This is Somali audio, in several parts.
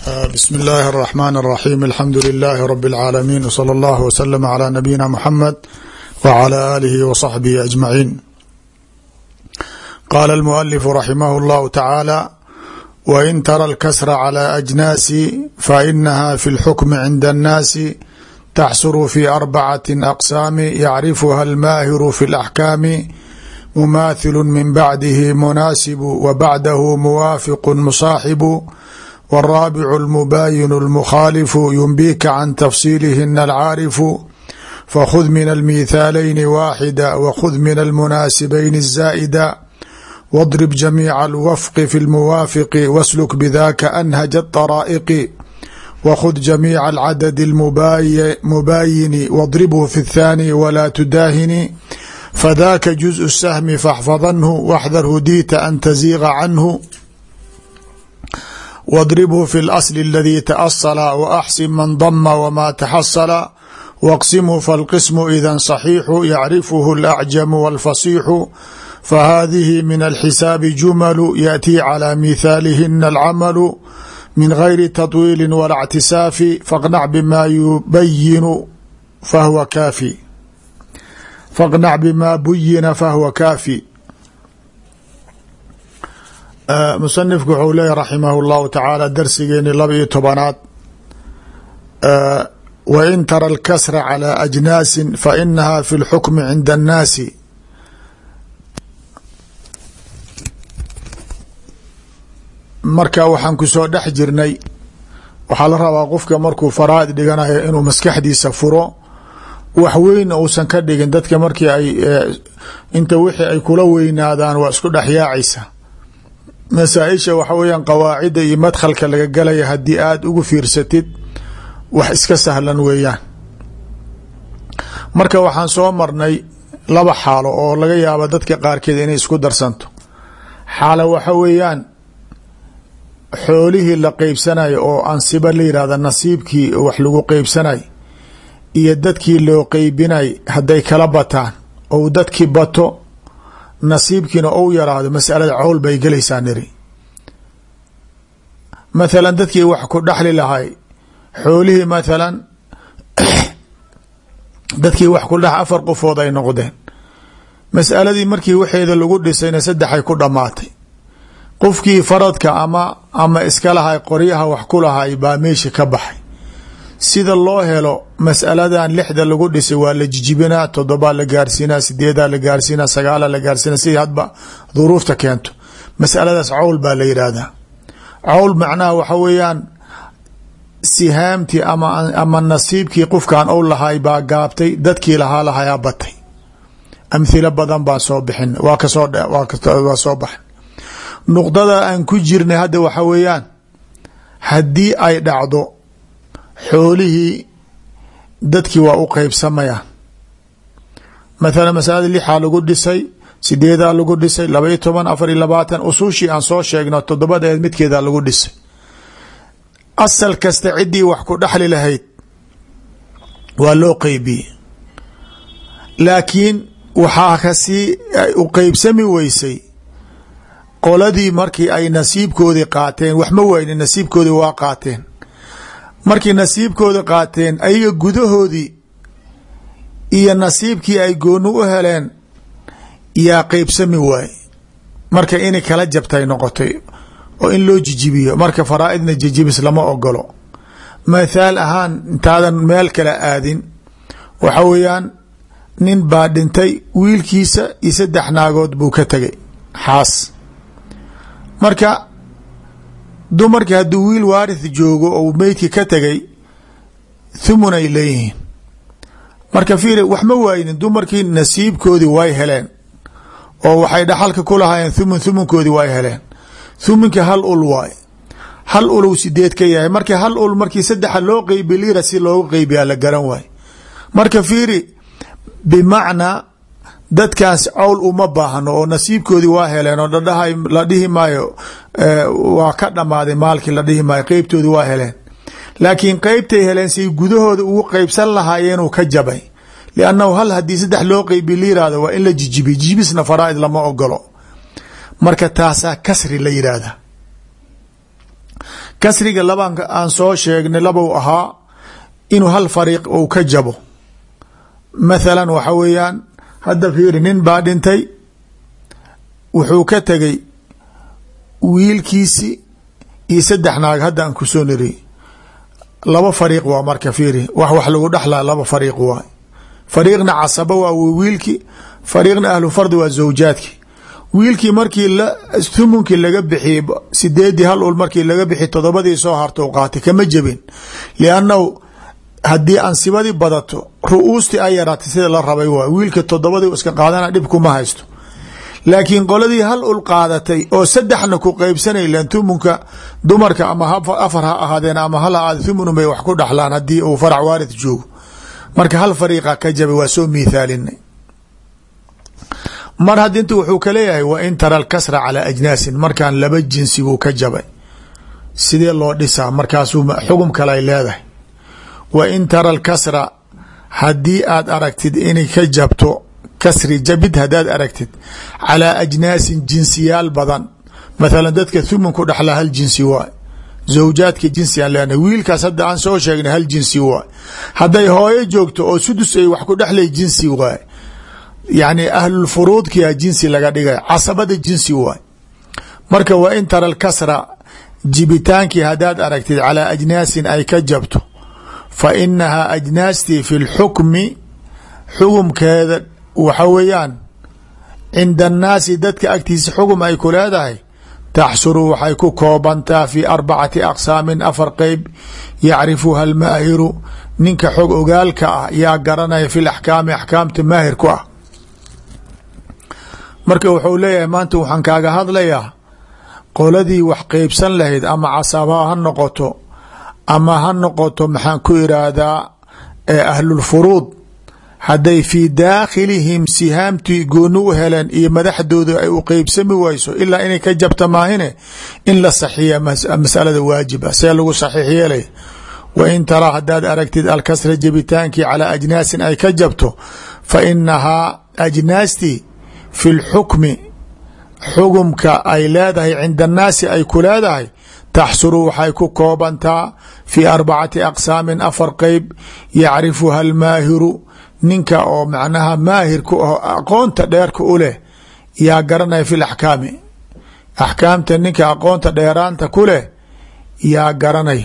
bsm اllahi الرحmn الرaxيm alxamdu لilh rb العaalamiin wslى اllah wslm عlى nabiyina mxamed wعlى alihi وصaxbihi aجmaciin qala اlmuؤlif raximah اllahu tacaalى wain tara اlkasra clى أjnaasi fainaha fi اlxukmi cinda الnaasi taxsuru fi arbacaة aqsaami yacrifuha اlmaahiru fi اlaxkaami mumaathilu min bacdihi munaasibu wa bacdahu muwaafiqu musaaxibu والرابع المباين المخالف ينبيك عن تفصيلهن العاarف فخذ من الميثاaلين واحدا وخذ من المناaسبين الزائدا واضرب جميع الوفق في الموافق واسلك بذاك أنهج الطرائق وخذ جميع العدد المباين واضربه في الثاني ولا تداهن فذاك جزء السهم فاحفظنه واحذر هديت أن تزيغ عنه واضربه في الأصل الذي تأصل وأxسن من ضم وما تحصل واقسمه فالقسم إذا صحيح يعرفه الأعجم والفصيح فهذه من الحساب جمل يأتي على مثالهن العمل من غير تطويل ولا اعتساف فاقنع بما يبين فهو كافي فاقنع بما بين فهو كافي musanifku wuxuu leeyahy raximah اllahu tacaala darsigeeni laba iyo tobanaad wain tara alkasra calى ajnaasi fainaha fi اlxukmi cinda الnaasi marka waxaan kusoo dhex jirnay waxaa la rabaa qofka markuu faraad dhiganayo inuu maskaxdiisa furo wax weyn uusan ka dhigin dadka markii ay inta wixii ay kula weynaadaan waa isku dhexyaacaysa masaaisha waxa weeyaan qawaacida iyo madkhalka laga galaya haddii aada ugu fiirsatid wax iska sahlan weeyaan marka waxaan soo marnay laba xaalo oo laga yaabo dadka qaarkeed inay isku darsanto xaalo waxa weeyaan xoolihii la qeybsanayo oo ansiba la yihahda nasiibkii wax lagu qeybsanay iyo dadkii loo qeybinay hadday kala bataan ou dadkii bato nasiibkiina ou yaraado masalada cowl bay gelaysaa niri mathalan dadkii wax ku dhaxli lahay xoolihii mathalan dadkii wax ku dhex afar qofood ay noqdeen masaladii markii waxeeda lagu dhisayna saddexay ku dhammaatay qofkii faradka ama ama iska lahay qoryaha wax ku lahay baa meesha ka baxay sida loo helo masaladan lixda lagu dhisay waa la jijibinaa todobaa la gaarsiinaa sideedaa la gaarsiinaa sagaala la gaarsiina si hadba duruufta keento masaladaas cawl baa la yidhaahdaa cawl macnaha waxa weeyaan sihaamtii ama ama nasiibkii qofkan ou lahay baa gaabtay dadkii lahaa lahayaa batay amhilo badan baan soo bixin waa kasoo waa soo baxin nuqdada aan ku jirnay hadda waxa weeyaan haddii ay dhacdo xoolihii dadkii waa u qeybsamayaan mathalan masalada lixaa lagu dhisay sideedaa lagu dhisay laba iyo toban afar iyo labaatan usuushii aan soo sheegno toddobadeed midkeeda lagu dhisay asal kasta ciddii wax ku dhexli lahayd waa loo qeybiyey laakiin waxaa kasii u qeybsami weysay qoladii markii ay nasiibkoodii qaateen wax ma wayne nasiibkoodii waa qaateen markii nasiibkooda qaateen ayaga gudahoodii iyo nasiibkii ay gooni u heleen yaa qeybsami waaye marka inay kala jabtay noqotay oo in loo jijibiyo marka faraa-idna jijibis lama ogolo mathaal ahaan intaadan meel kale aadin waxa weeyaan nin baa dhintay wiilkiisa iyo saddex naagood buu ka tegay xaas marka dumarkii hadduu wiil waarith joogo ou meydki ka tegay thumun ay leeyihiin marka fiiri wax ma waaynin dumarkii nasiibkoodii way heleen oo waxay dhaxalka ku lahaayeen thumun thumunkoodii way heleen thumunki hal ul waay hal ulow sideed ka yahay markii hal ul markii saddexa loo qeybi lira si loogu qeybiyaa la garan waay marka fiiri bimacnaa dadkaas cowl uma baahno oo nasiibkoodii waa heleen oo dhadhaha la dhihi maayo waa ka dhammaaday maalkii la dhihi maayo qeybtoodii waa heleen laakiin qeybtay heleen say gudahooda ugu qeybsan lahaayeenuu ka jabay liannahu hal haddii saddex loo qeybi la yihahdo waa in la jijibiy jijibisna faraa-id lama ogolo marka taasaa kasri la yidhaahda kasriga laban aan soo sheegnay labou ahaa inuu hal fariiq uu ka jabo mathalan waxa weeyaan hadda fiiri nin baa dhintay wuxuu ka tegay wiilkiisi iyo saddex naag hadda aan kusoo niri laba fariiq waa marka fiiri wax wax lagu dhexlaa laba fariiq waay fariiqna casaba waa wiilki fariiqna ahlu fardi waa zawjaadki wiilkii markii thumunkii laga bixiyey sideedii hal ul markii laga bixiy todobadii soo harta u qaatay kama jebin liannahu haddii ansibadii badato ru-uustii ay yaraatay sida la rabay waay wiilka todobadii iska qaadana dhib kuma haysto laakiin qoladii hal ul qaadatay oo saddexna ku qeybsanay len thumunka dumarka ama afar ha ahaadeen ama hal ahaade thumun bay wax ku dhaxlaan haddii uu farac waarid joogo marka hal fariiqa ka jabay waa soo miithaalinay mar had inta wuxuu ka leeyahay wa in tara alkasra calaa ajnaasin markaan laba jinsi buu ka jabay sidee loo dhisaa markaasuu xugum kale ay leedahay wa in tara alkasra haddii aad aragtid inay ka jabto kasri jabid haddaad aragtid calaa ajnaasin jinsiyaal badan mathalan dadka thumun ku dhexlaa hal jinsi waay zawjaadka jinsi aan leenahay wiilkaas hadda aan soo sheegnay hal jinsi waay hadday hooyo joogto oo sudus ay wax ku dhexlay jinsi waay yacni ahlulfuruudkia jinsi laga dhigay casabada jinsi waay marka wa in tara alkasra jibitaankii haddaad aragtid calaa ajnaasin ay ka jabto fa inahaa ajnaastii fi lxukmi xugumkeeda waxa weeyaan cinda annaasi dadka agtiisa xugum ay ku leedahay taxsuru waxay ku koobantaa fi arbacati aqsaamin afar qeyb yacrifuha almaahiru ninka xog ogaalka ah yaa garanaya fi laxkaami axkaamta maahir ku ah marka wuxuu leeyahay maanta waxaan kaaga hadlayaa qoladii wax qeybsan lahayd ama casaba ha noqoto ama ha noqoto maxaan ku iraahdaa ahlulfuruud hadday fii daakhilihim sihaamtii gooni u heleen iyo madaxdooda ay u qeybsami wayso ilaa inay ka jabta maahine in la saxiya masalada waajiba see lagu saxiix yeelay wa in taraa haddaad aragtid alkasra jabitaankii calaa ajnaasin ay ka jabto fa inahaa ajnaastii fi lxukmi xugumka ay leedahay cinda annaasi ay ku leedahay taxsuru waxay ku koobantaa fii arbacati aqsaamin afar qeyb yacrifuha almaahiru ninka oo macnaha maahirku aho aqoonta dheerka u leh yaa garanaya fi laxkaami axkaamta ninka aqoonta dheeraanta ku leh yaa garanay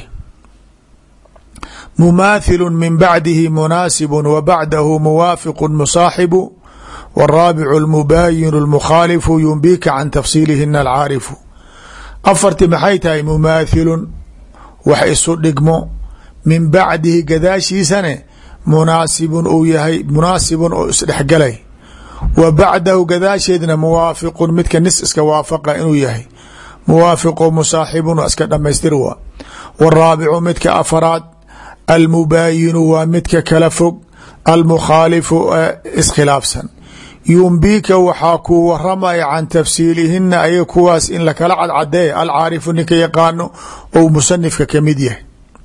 mumaathilu min bacdihi munaasibu wa bacdahu muwaafiqu musaaxibu wاraabicu اlmubaayinu اlmukhaalifu yumbika can tafsiilihina alcaarifu afarti maxay tahay mumaathilun wax isu dhigmo min bacdihi gadaashiisane munaasibun uu yahay munaasibun oo isdhexgalay wa bacdahu gadaasheedna muwaafiqun midka nis iska waafaqa inuu yahay muwaafiqo musaaxibun waa iska dhamaystir waa waraabicu midka afaraad almubaayinu waa midka kala fog almukhaalifu ee iskhilaafsan yumbika waxaa kuu waramaya can tafsiilihina ayaga kuwaas in lakala cadcadeeya alcaarifu ninka yaqaano ou musanifka kamid yahay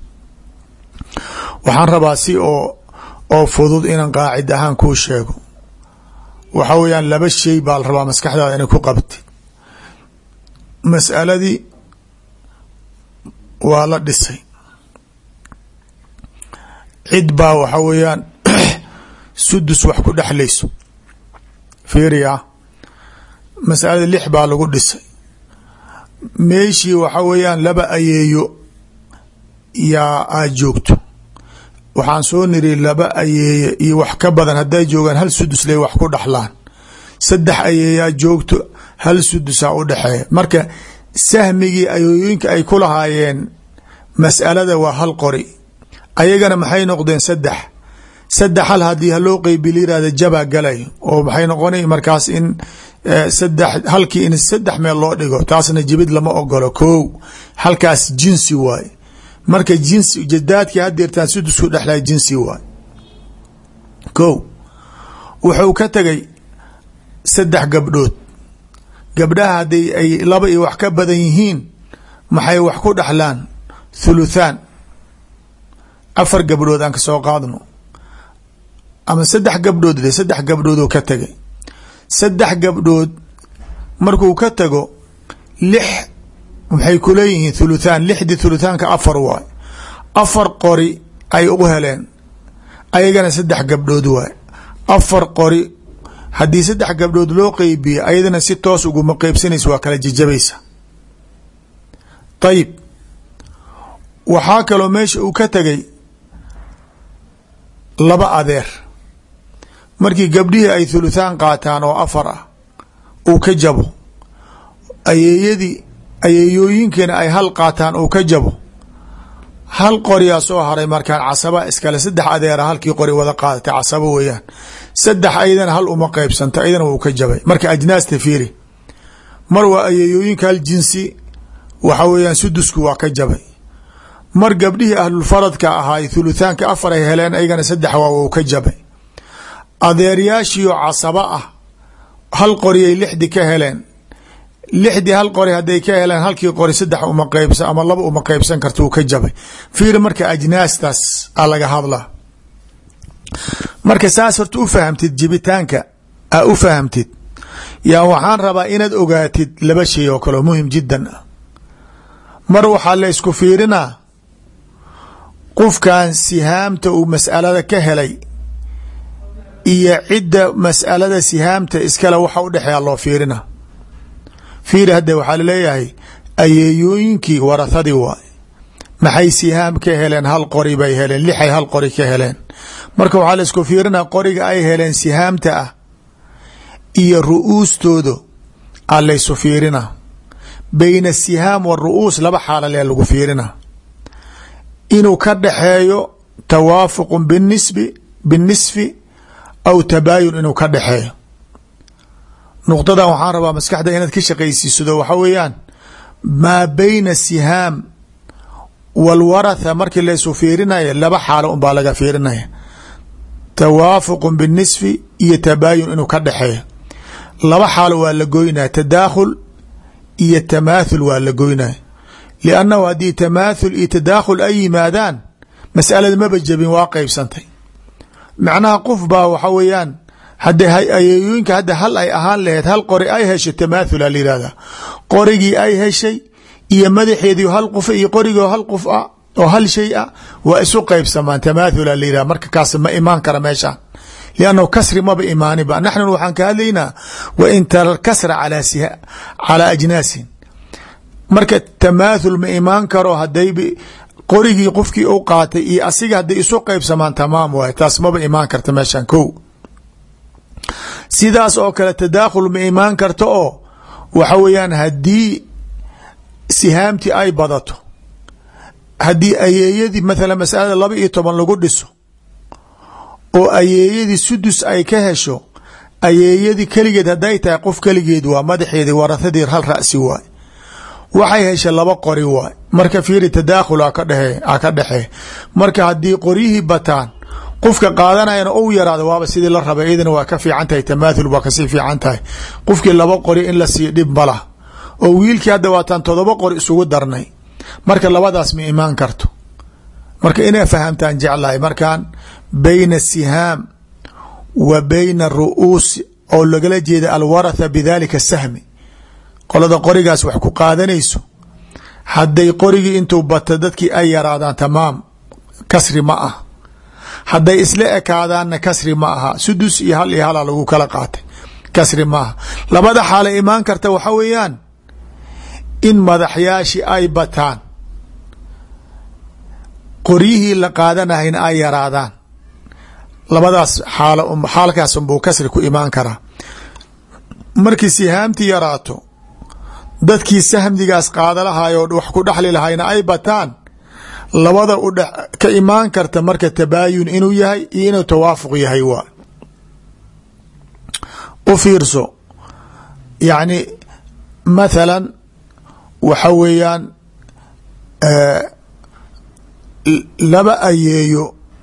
waxaan rabaa si oo oo fudud inaan qaacid ahaan kuu sheego waxa weeyaan laba shay baa la rabaa maskaxdaada inay ku qabtid mas'aladii waa la dhisay cid baa waxa weeyaan sudus wax ku dhexlayso fiiriya masalada lix baa lagu dhisay meeshii waxa weeyaan laba ayeeyo yaa aad joogto waxaan soo niri laba ayeeye iyo wax ka badan hadday joogaan hal sudus lay wax ku dhaxlaan saddex ayeeyaa joogto hal sudusaa u dhexeeya marka sahmigii ayeeyooyinka ay ku lahaayeen mas'alada waa hal qori ayagana maxay noqdeen saddex saddex hal haddii haloo qeybi la yirahda jabaa galay oo maxay noqonay markaas in saddex halkii in saddex meel loo dhigo taasna jibid lama ogolo ko halkaas jinsi waaye marka jinsi jadaadkii hadeertaan sudusku dhexlay jinsi waay ko wuxuu ka tegay saddex gabdhood gabdhaha hadday ay laba iyo wax ka badan yihiin maxay wax ku dhexlaan thuluthaan afar gabdhood aan ka soo qaadno ama saddex gabdhood de saddex gabdhooduu ka tegay saddex gabdhood markuu ka tago lix waxay ku leeyihiin thuluthaan lixdii thuluthaanka afar waay afar qori ay u heleen ayagana saddex gabdhood waay afar qori haddii saddex gabdhood loo qeybiye ayadana si toos uguma qeybsanaysa waa kala jajabaysa ayib waxaa kaloo meesha uu ka tegay laba adeer markii gabdhihii ay thuluthaan qaataan oo afar ah uu ka jabo ayeeyadii ayeeyooyinkiina ay hal qaataan uu ka jabo hal qoriyaa soo haray markaan casaba iskale saddex adeera halkii qori wada qaadatay casabo weeyaan saddex ayadana hal uma qeybsanto ayadana wuu ka jabay marka ajnaasta fiiri mar waa ayeeyooyinka hal jinsi waxa weeyaan sudusku waa ka jabay mar gabdhihii ahlulfaradka ahaay thuluthaanka afar ay heleen ayagana saddex waa wuu ka jabay adeeryaashiio casaba ah hal qoriyay lixdi ka heleen lixdii hal qori hadday ka heleen halkii qori saddex uma qeybsa ama laba uma qeybsan karta uu ka jabay fiiri marka ajnaastaas a laga hadlaa marka saas horta u fahamtid jibitaanka a u fahamtid yaa waxaan rabaa inaad ogaatid laba shay oo kaleo muhim jiddan ah mar waxaa la ysku fiirinaa qofkan sihaamta uu mas'alada ka helay iyo cidda mas'alada sihaamta iskale waxa u dhexeeya loo fiirina fiiri hadda waxaa laleeyahay ayeeyooyinkii warahadii waay maxay sihaam ka heleen hal qori bay heleen lixay hal qori ka heleen marka waxaa la isku fiirinaa qoriga ay heleen sihaamta ah iyo ru'uustooda a laysu fiirina bayna asihaam waru'uus laba xaala lee lagu fiirina inuu ka dhaxeeyo tawaafuqu binisbi binisfi aw tabaayun inuu ka dhaxeeyo nuqdadan waxaan rabaa maskaxda inaad ka shaqaysiisado waxa weeyaan maa bayna sihaam walwaratha markii laysu fiirinaya laba xaalo unbaa laga fiirinaya tawaafuqu binisfi iyo tabaayun inuu ka dhaxeeyo laba xaalo waa la goynaya tadaakhul iyo tamaathul waa la goynaya liannahu haddii tamaathul iyo tadaakhul ay yimaadaan mas'alada maba jebin waa qeybsantay macnaha qof baa waxa weeyaan hadda ayeeyooyinka hadda hal ay ahaan laheyd hal qori ay heshay tamaathul a la yihahdaa qorigii ay heshay iyo madaxeedii hal qof iyo qorigoo hal qof ah oo hal shay ah waa isu qeybsamaan tamaathul a la yihahda marka kaas ma imaan kara meeshaan liannahu kasri maba imaaniba naxnu waxaan ka hadlaynaa wa in tara kasra calaa ajnaasin marka tamaathul ma imaan karo haday qorigii qofkii u qaatay iyo asiga hadday isu qeybsamaan tamaam waay taas maba imaan karta meeshaan ko sidaas oo kale tadaakhul ma imaan karta oo waxa weeyaan haddii sihaamtii ay badato haddii ayeeyadii mathala masalada laba iyo toban lagu dhiso oo ayeeyadii sudus ay ka hesho ayeeyadii keligeed hadday tahay qof keligeed waa madaxeedii warahadii hal ra'si waay waxay heshay laba qori waay marka fiiri tadaakhul a ka dhexee marka haddii qoryihii bataan qofka qaadanayana ou yaraado waaba sidii la raba iyadana waa ka fiican tahay tamaathul waa kasii fiican tahay qofkii laba qori in la siiyo dhib malah oo wiilkii hadda waataan todoba qori isugu darnay marka labadaas ma imaan karto marka inay fahamtaan jeclahay markaan bayna sihaam wa bayna ru'uus oo lagala jeeda alwaratha bidalika sahmi qolada qorigaas wax ku qaadanayso hadday qorigii intuu bata dadkii ay yaraadaan tamaam kasri ma ah hadday isla ekaadaanna kasri ma aha sudus iyo hal iyo hala lagu kala qaatay kasri ma aha labada xaala imaan karta waxa weeyaan in madaxyaashi ay bataan qoryihii la qaadanahayna ay yaraadaan labadaas xaal xaalkaasunbuu kasri ku imaan karaa markii sihaamtii yaraato dadkii sahmdigaas qaadalahayo wax ku dhexli lahayna ay bataan labada u dhe ka imaan karta marka tabaayun inuu yahay iyo inuu tawaafuq yahay waa u fiirso yacni mathalan waxa weeyaan laba ayeeyo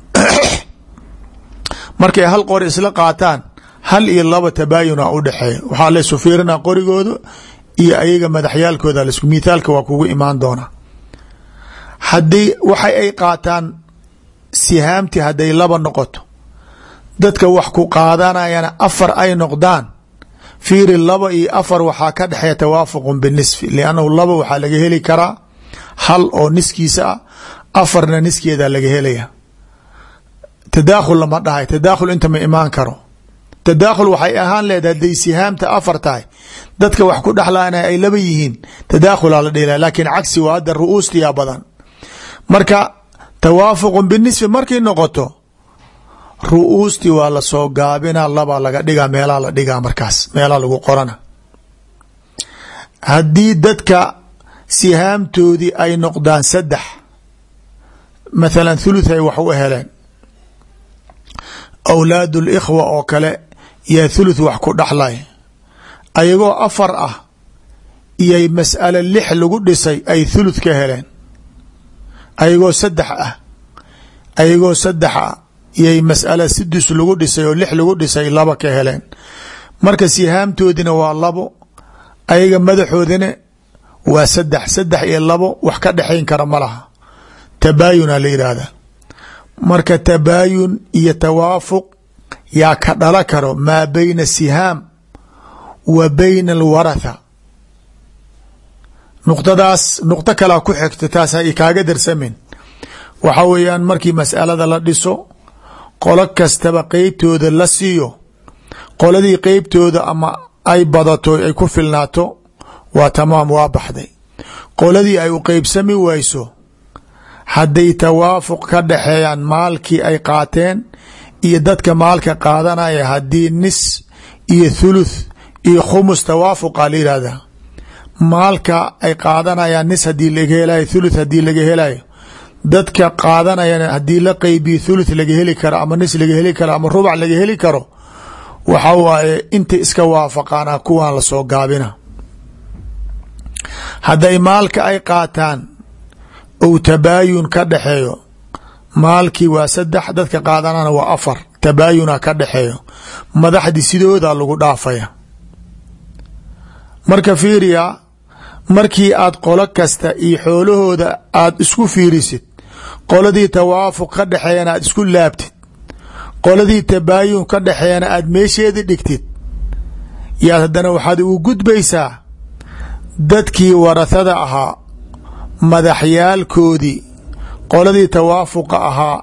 markay hal qori isla qaataan hal iyo laba tabaayuna u dhexeeya waxaa laysu fiirinaa qorigooda iyo ayaga madaxyaalkooda lasku mithaalka waa kugu imaan doonaa haddii waxay ay qaataan sihaamtii hadday laba noqoto dadka wax ku qaadanayana afar ay noqdaan fiiri laba iyo afar waxaa ka dhexeeya tawaafuqun binisfi liannahu laba waxaa laga heli karaa hal oo niskiisa ah afarna niskeeda laga helaya tadaakhul lama dhahay tadaakhul inta ma imaan karo tadaakhul waxay ahaan leedahay haday sihaamta afar tahay dadka wax ku dhexlaana ay laba yihiin tadaakhulaa la dhela laakiin cagsi waa hadda ru'uustiyaa badan marka tawaafuqun binisfi markay noqoto ru'uustii waa lasoo gaabina laba laga dhigaa meelaa la dhigaa markaas meelaa lagu qorana haddii dadka sihaamtoodii ay noqdaan saddex mathalan thuluth ay wax u heleen awlaad likhwa oo kale yaa thuluth wax ku dhaxlay ayagoo afar ah iyay mas'ale lix lagu dhisay ay thuluth ka heleen ayagoo saddex ah ayagoo saddex ah iyay mas'ala sidis lagu dhisay oo lix lagu dhisay laba ka heleen marka sihaamtoodina waa labo ayaga madaxoodina waa saddex saddex iyo labo wax ka dhexayn kara ma laha tabaayuna la yidhaahda marka tabaayun iyo tawaafuq yaa ka dhala karo maa bayna sihaam wa bayna alwaratha nuqtadaas nuqto kalaa ku xigta taas ha kaaga darsamin waxa weeyaan markii mas'alada la dhiso qolo kastaba qeybtooda la siiyo qoladii qeybtooda ama ay badato ay ku filnaato waa tamaam waa baxday qoladii ay u qeybsami wayso hadday tawaafuq ka dhaxeeyaan maalkii ay qaateen iyo dadka maalka qaadanaya haddii nis iyo thuluth iyo khumus tawaafuqa la yihahda maalka ay qaadanayaan nis hadii laga helayo thuluth hadii laga helayo dadka qaadanayana haddii la qeybiyo thuluth laga heli karo ama nis laga heli karo ama rubac laga heli karo waxa waaye inta iska waafaqaana kuwan lasoo gaabina hadday maalka ay qaataan ou tabaayun ka dhexeeyo maalkii waa saddex dadka qaadanana waa afar tabaayuna ka dhexeeyo madaxdii sidooda lagu dhaafaya marka fiiriya markii aad qolo kasta iyo xoolahooda aad isku fiirisid qoladii tawaafuq ka dhexeeyana aad isku laabtid qoladii tabaayun ka dhexeeyana aad meesheedi dhigtid yaad haddana waxaad ugu gudbaysaa dadkii warathada ahaa madaxyaalkoodii qoladii tawaafuqa ahaa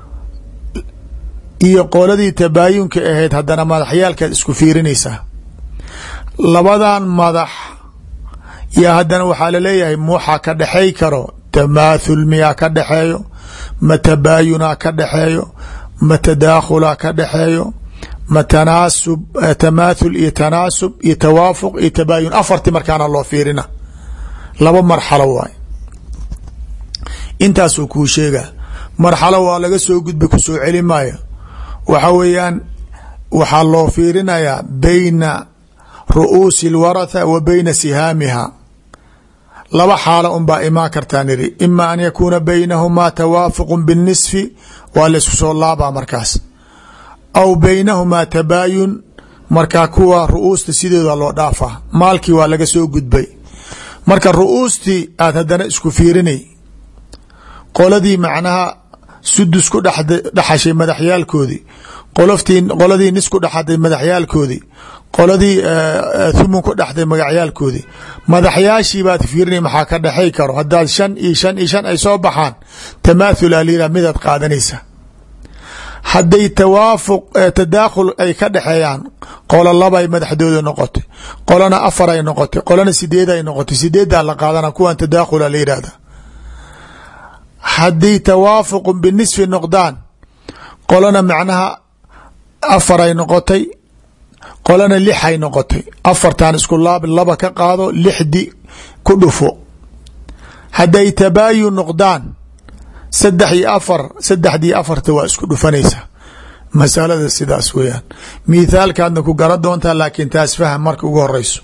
iyo qoladii tabaayunka ahayd haddana madaxyaalkaad isku fiirinaysaa labadan madax yaa haddana waxaa laleeyahay muxa ka dhexey karo tamaathul miyaa ka dhexeeyo ma tabaayunaa ka dhexeeyo ma tadaakhulaa ka dhexeeyo ma tanaasub tamaathul iyo tanaasub iyo tawaafuq iyo tabaayun afarti markaana loo fiirina laba marxalo waay intaasuu kuu sheega marxalo waa laga soo gudbay kusoo celi maayo waxa weeyaan waxaa loo fiirinayaa bayna ru'uusi اlwaratha wa bayna sihaamiha laba xaalo unbaa imaan kartaa niri ima an yakuuna baynahumaa tawaafuq biاnisfi waa laysku soo laabaa markaas aw baynahumaa tabaayun markaa kuwa ru'uusta sideeda loo dhaafaa maalkii waa laga soo gudbay marka ru'uustii aad haddana isku fiirinay qoladii macnaha sudus ku dhexashay madaxyaalkoodii qoloftii qoladii nis ku dhexday madaxyaalkoodii qoladii thumun ku dhexday magacyaalkoodii madaxyaashii baad fiirinay maxaa ka dhexay karo haddaad shan iyo shan iyo shan ay soo baxaan tamaathul alila midaad qaadanaysa hadday tawaafuq tadaakhul ay ka dhexeeyaan qolo labay madaxdooda noqotay qolona afar ay noqotay qolona sideed ay noqotay sideeddaa la qaadana kuwan tadaakhula la yidhahda haddii tawaafuqu binisfi noqdaan qolona macnaha afaray noqotay qolona lixay noqotay afartan isku laab laba ka qaado lixdi ku dhufo hadday tabaayun noqdaan saddex iyo afar saddexdii afarta waa isku dhufanaysaa masalada sidaas weyaan mithaalkaadna ku gara doontaa laakiin taas faham marka ugu horeyso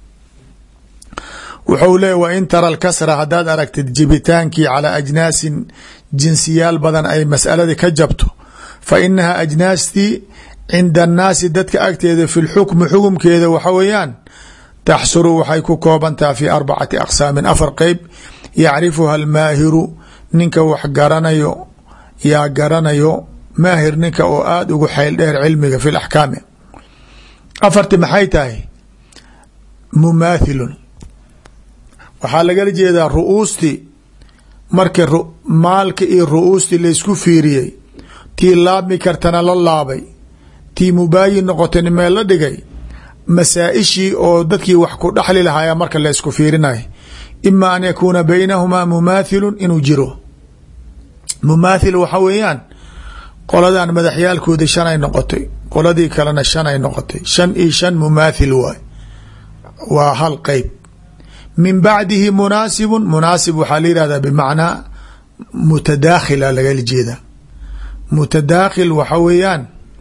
wuxuu leeya wa in tara lkasra haddaad aragtid jibitaankii calaa ajnaasin jinsiyaal badan ay masaladii ka jabto fa inaha ajnaastii cinda annaasi dadka agteeda fi lxukmi xukumkeeda waxa weeyaan taxsuru waxay ku koobantaha fi arbacati aqsaamin afar qeyb yacrifuha almaahiru ninka wax garanayo yaa garanayo maahir ninka oo aada ugu xeyl dheer cilmiga fi laxkaami afarti maxay tahay mumaathilun waxaa lagala jeedaa ru'uustii marka maalka iyo ru'uustii laysku fiiriyey tii laabmi kartana la laabay tii mubaayin noqotayna meel la dhigay masaa-ishii oo dadkii wax ku dhaxli lahaaya marka la ysku fiirinay ima an yakuuna baynahumaa mumaathilun inuu jiro mumaathil waxa weeyaan qoladan madaxyaalkoodii shanay noqotay qoladii kalena shanay noqotay shan iyo shan mumaathil waay waa hal qeyb min bacdihi munaasibun munaasib waxaa la yihahdaa bimacnaa mutadaakhila lagala jeeda mutadaakhil waxa weeyaan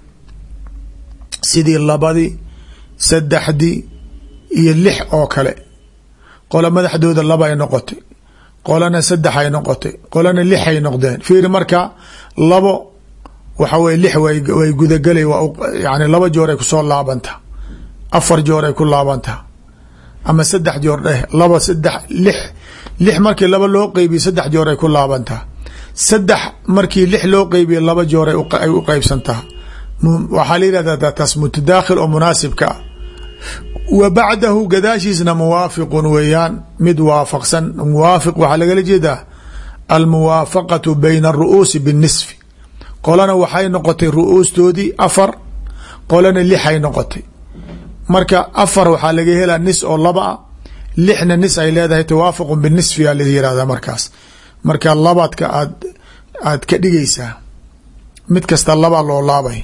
sidii labadii saddexdii iyo lix oo kale qola madaxdooda laba ay noqotay qolana saddex ay noqotay qolana lix ay noqdeen fiiri marka labo waxa weye lix way gudagelay yani laba joor ay kusoo laabantaa afar joor ay ku laabantaa ama saddex joor dheh laba saddex lix lix markii laba loo qeybiye saddex joor ay ku laabantaa saddex markii lix loo qeybiye laba joor ay u qeybsantaa waxaa la yihahda taas mutadaakhil oo munaasibka ah wa bacdahu gadaashiisna muwaafiqun weeyaan mid waafaqsan muwaafiq waxaa lagala jeedaa almuwaafaqatu bayna aru'uusi binisfi qolana waxay noqotay ru'uustoodii afar qolana lixay noqotay marka afar waxaa laga helaa nis oo laba a lixna nis ay leedahay tawaafuqun binisfi aa la yihahdaa markaas marka labaadka aad aad ka dhigaysaa mid kasta laba loo laabay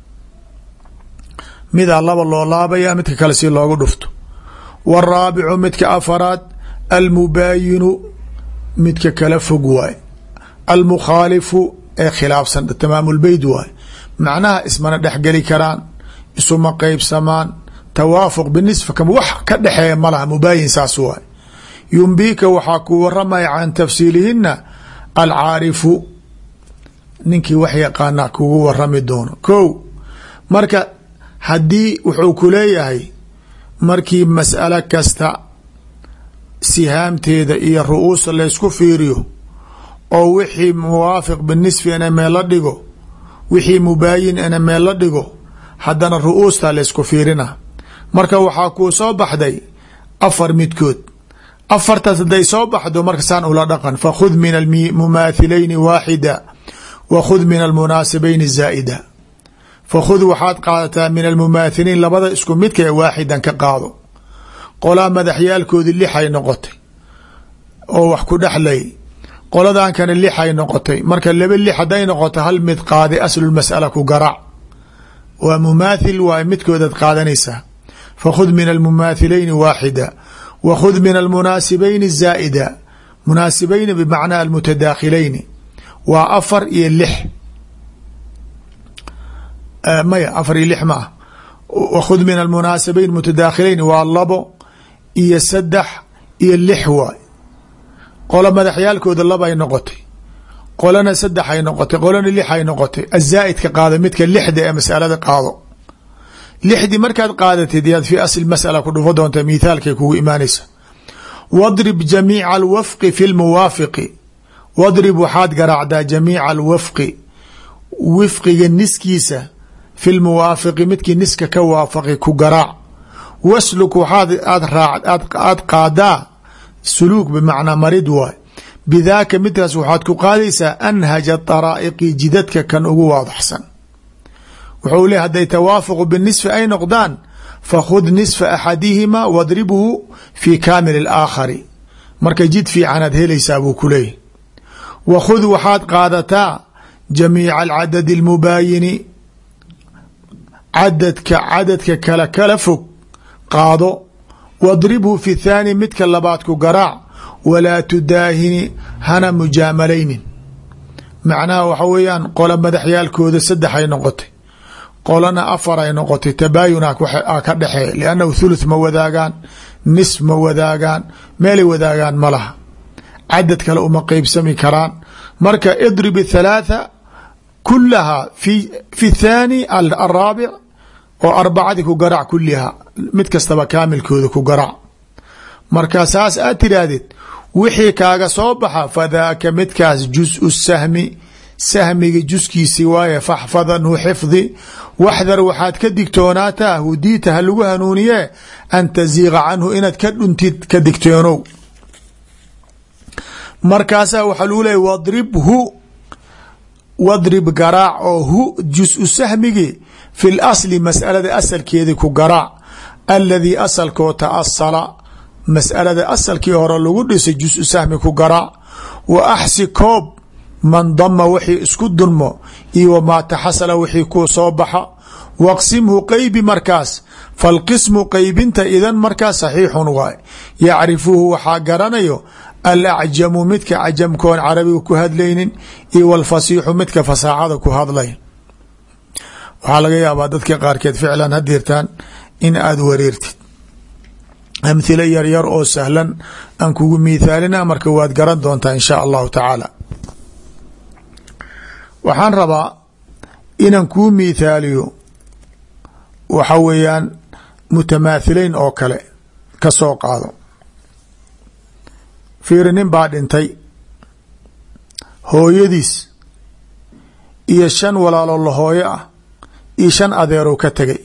midaa laba loo laabaya midka kale si loogu dhufto waraabicu midka afaraad almubaayinu midka kala fog waay almukhaalifu ee khilaafsan tamaamulbeyd waay macnaha ismana dhexgeli karaan isuma qeybsamaan tawaafuq binisfa kama wax ka dhexeeya malaha mubaayin saas waay yumbiika waxaa ku waramaya can tafsiilihina alcaarifu ninkii wax yaqaana kugu warami doono ko marka haddii wuxuu ku leeyahay markii mas'alo kasta sihaamteeda iyo ru'uusa laysku fiiriyo oo wixii muwaafiq binisfi ina meel la dhigo wixii mubaayin ina meel la dhigo haddana ru'uusta laysku fiirina marka waxaa kuu soo baxday afar midkood afartaas hadday soo baxdo marka saan ula dhaqan fakhud min almumaathilayni waaxida wa khud min almunaasibayni zaa'ida fakhud waxaad qaadataa min almumaathiliin labada isku midka ee waaxidan ka qaado qolaa madaxyaalkoodii lixay noqotay oo wax ku dhexlay qoladan kana lixay noqotay marka laba lix hadday noqoto hal mid qaadi aslulmas'ala ku garaac waa mumaathil waay midkoodaad qaadanaysaa fakhud min almumaathilayni waaxida wa khud min almunaasibayni zaa'ida munaasibayni bimacnaa almutadaakhilayni waa afar iyo lix maya afar iyo lix ma ah wakhud min almunaasibayn mutadaakhilayn waa labo iyo saddex iyo lix waay qolo madaxyaalkooda labay noqotay qolana saddex ay noqotay qolana lix ay noqotay azaa'idka qaado midka lixda ee masalada qaado lixdii markaad qaadatid yaad fi asli masala ku dhufo doonta mithaalkay kugu imaanaysa wadrib jamiica alwafqi fi lmuwaafiqi wadrib waxaad garaacdaa jamiica alwafqi wifqiga niskiisa fi lmuwaafiqi midkii niska ka waafaqi ku garaac wasluk waxaad aad qaadaa suluuk bimacnaa marid waay bidaaka midkaas waxaad ku qaadaysaa anhaja daraa'iqi jidadka kan ugu waadaxsan wuxuu ley hadday tawaafuqu binisfi ay noqdaan fakhud nisfa axadihima wadribhu fi kaamil alaakhari marka jid fiicanaad helaysaa buu ku leeyahy wa khud waxaad qaadataa jamiica alcadadi almubaayini cadadka cadadka kala kala fog qaado wadribhu fi thaani midka labaad ku garaac walaa tudaahini hana mujaamalaynin macnaha waxa weeyaan qola madaxyaalkooda saddex ay noqotay qolana afar ay noqotay tabaayuna ka dhexeeya liannahu thuluth ma wadaagaan nisf ma wadaagaan meelay wadaagaan ma laha cadad kale uma qeybsami karaan marka idrib thalaatha kulaha fi fi thaani alraabic oo arbacadii ku garaac kuliha mid kastaba kaamilkooda ku garaac marka saas aad tiraahdid wixii kaaga soo baxa fadaaka midkaas jus sahmi sahmiga juskiisi waaye faxfadanhu xifdi waxdar waxaad ka digtoonaataa hudiita ha lagu hanuuniye an taziiqa canhu inaad ka dhuntid ka digtoonow markaasaa waxaa lagu leeyay wadrib hu wadrib garaac oo hu jus-u sahmigi fi lasli masalada asalkeedii ku garaac aladii asalkoo taasala masalada asalkii hore lagu dhisay jus-u sahmi ku garaac wa axsi koob man dama wixii isku dunmo iyo wamaa taxasala wixii ku soo baxa waqsimhu qeybi markaas falqismu qeybinta idan markaas saxiixun waay yacrifuhu waxaa garanayo alacjamu midka cajamkoon carabiga ku hadlaynin iyo walfasiixu midka fasaaxada ku hadlay waxaa laga yaabaa dadka qaarkeed ficlan hadirtaan in aada wareertid amhilo yaryar oo sahlan aan kugu miithaalina marka waad garan doontaa in shaa allahu tacaala waxaan rabaa inaan kuu miithaaliyo waxa weeyaan mutamaathileyn oo kale ka soo qaado fiiri nin baa dhintay hooyadiis iyo shan walaaloo la hooyo ah iyo shan adeerow ka tegay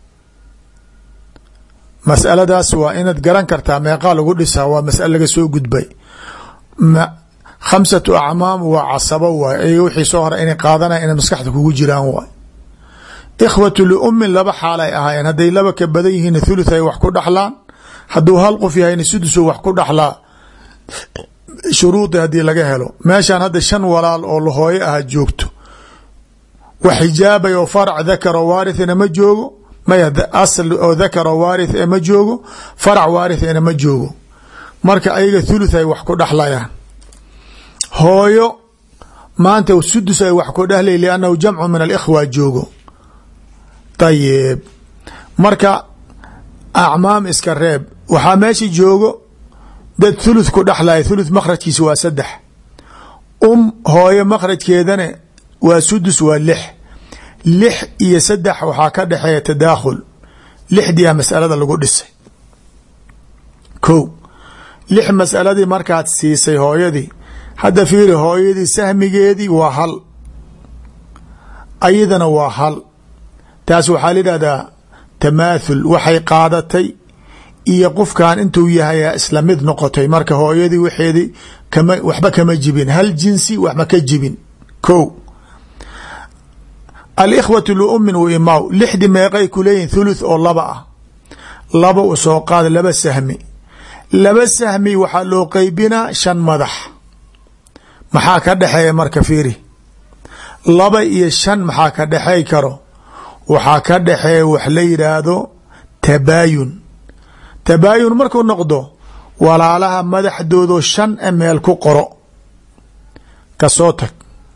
masaladaas waa inaad garan kartaa meeqaa lagu dhisaa waa masale laga soo gudbay khamsatu acmaam waa casabo waay ayaga wixii soo hora inay qaadanaya inay maskaxda kugu jiraan waay ikhwatu liummin laba xaal ay ahaayeen hadday laba ka badan yihiin thuluth ay wax ku dhaxlaan hadduu hal qof yahayna sudusu wax ku dhaxlaa shuruudi haddii laga helo meeshaan hadda shan walaal oo lahooyo aha joogto wax xijaabay oo farac dakaro waarithina ma joogo maya asl oo dakaro waarith e ma joogo farac waarithina ma joogo marka ayaga thuluth ay wax ku dhaxlayaan hooyo maanta sudus ay wax ku dhahlay liannahu jamcu min alikhwa joogo ayib marka acmaam iska reeb waxaa meesha joogo dad thuluth ku dhexlaya thuluth makhrajkiisa waa saddex um hooyo makhrajkeedana waa sudus waa lix lix iyo saddex waxaa ka dhexeeya tadaakhul lixdiia masalada lagu dhisay ko lix masaladii markaad siisay hooyadii hadda fiiri hooyadii sahmigeedii waa hal ayadana waa hal taas waxaa la yidhahdaa tamaathul waxay qaadatay iyo qofkan intuu yahay isla mid noqotay marka hooyadii waxeedii kama waxba kama jibin hal jinsi waxba ka jibin ko alikhwatu liummin wa imaaw lixdi meeqay ku leeyihin thuluth oo laba ah laba u soo qaada laba sahmi laba sahmi waxaa loo qeybinaa shan madax maxaa ka dhexeeya marka fiiri laba iyo shan maxaa ka dhexey karo waxaa ka dhexeeya wax la yidhaahdo tabaayun tabaayun markuu noqdo walaalaha madaxdoodo shan e meel ku qoro kasoo tag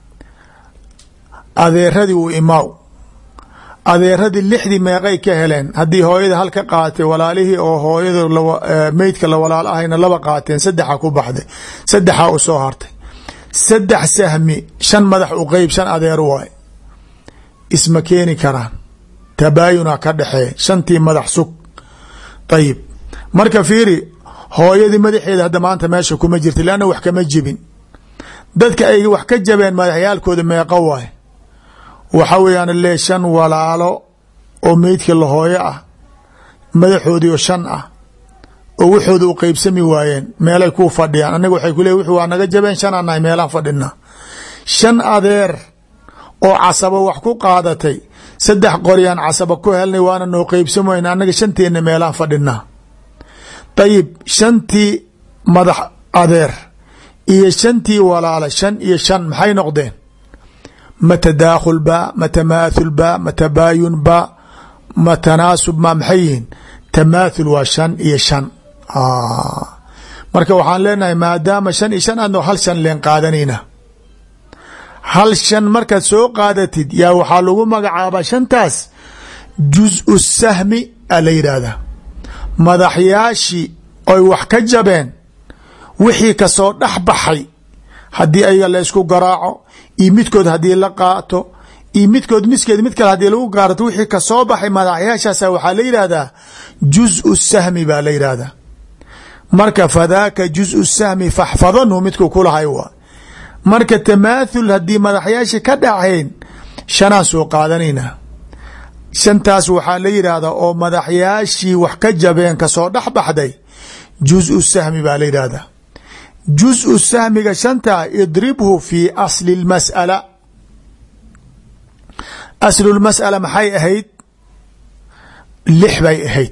adeeradii u imaaw adeeradii lixdii meeqay ka heleen haddii hooyada hal ka qaatay walaalihii oo hooyada meydka la walaal ahayna laba qaateen saddexa ku baxday saddexaa u soo hartay saddex sahmi shan madax u qeyb shan adeer waay isma keeni karaan tabaayuna ka dhexeeya shantii madax sug ayib marka fiiri hooyadii madaxeeda hadda maanta meesha kuma jirta leanna wax kama jibin dadka ay wax ka jabeen madaxyaalkooda meeqo waay waxa weeyaan le shan walaalo oo meydka la hooyo ah madaxoodii oo shan ah oo waxooda u qeybsami waayeen meelay ku fadhiyaan anaga waxay ku leeyihin waa naga jabeen shanaa nahay meelaan fadhina shan adeer oo casabo wax ku qaadatay saddex qoryaan casaba ku helnay waana noo qeybsam wayna annaga shanteenna meelaan fadhinaa dayib shantii madax adeer iyo shantii walaala shan iyo shan maxay noqdeen ma tadaakhul ba ma tamaathul ba ma tabaayun ba ma tanaasub ma maxay yihiin tamaathul waa shan iyo shan marka waxaan leenahay maadaama shan iyo shan adno hal shan leen qaadanayna hal shan markaad soo qaadatid yaa waxaa lagu magacaabaa shantaas juz-u sahmi a la yidhaahdaa madaxyaashii oy wax ka jabeen wixii kasoo dhex baxay haddii ayaga la ysku garaaco iyo midkood haddii la qaato iyo midkood miskeed mid kale hadii lagu gaarato wixii kasoo baxay madaxyaashaasa waxaa la yidhaahdaa juz-u sahmi baa la yidhaahdaa marka fadaaka juz-u sahmi faxfadanhu midkuu kulahay waa marka tamaathul haddii madaxyaashii ka dhacayn shanaan soo qaadanaynaa shantaas waxaa la yidhaahdaa oo madaxyaashii wax ka jabeen kasoo dhex baxday juزءu sahmi baa la yidhaahdaa juزءu sahmiga shantaa idribhu fi asli اmasأala aslu lmas'ala maxay ahayd lix bay ahayd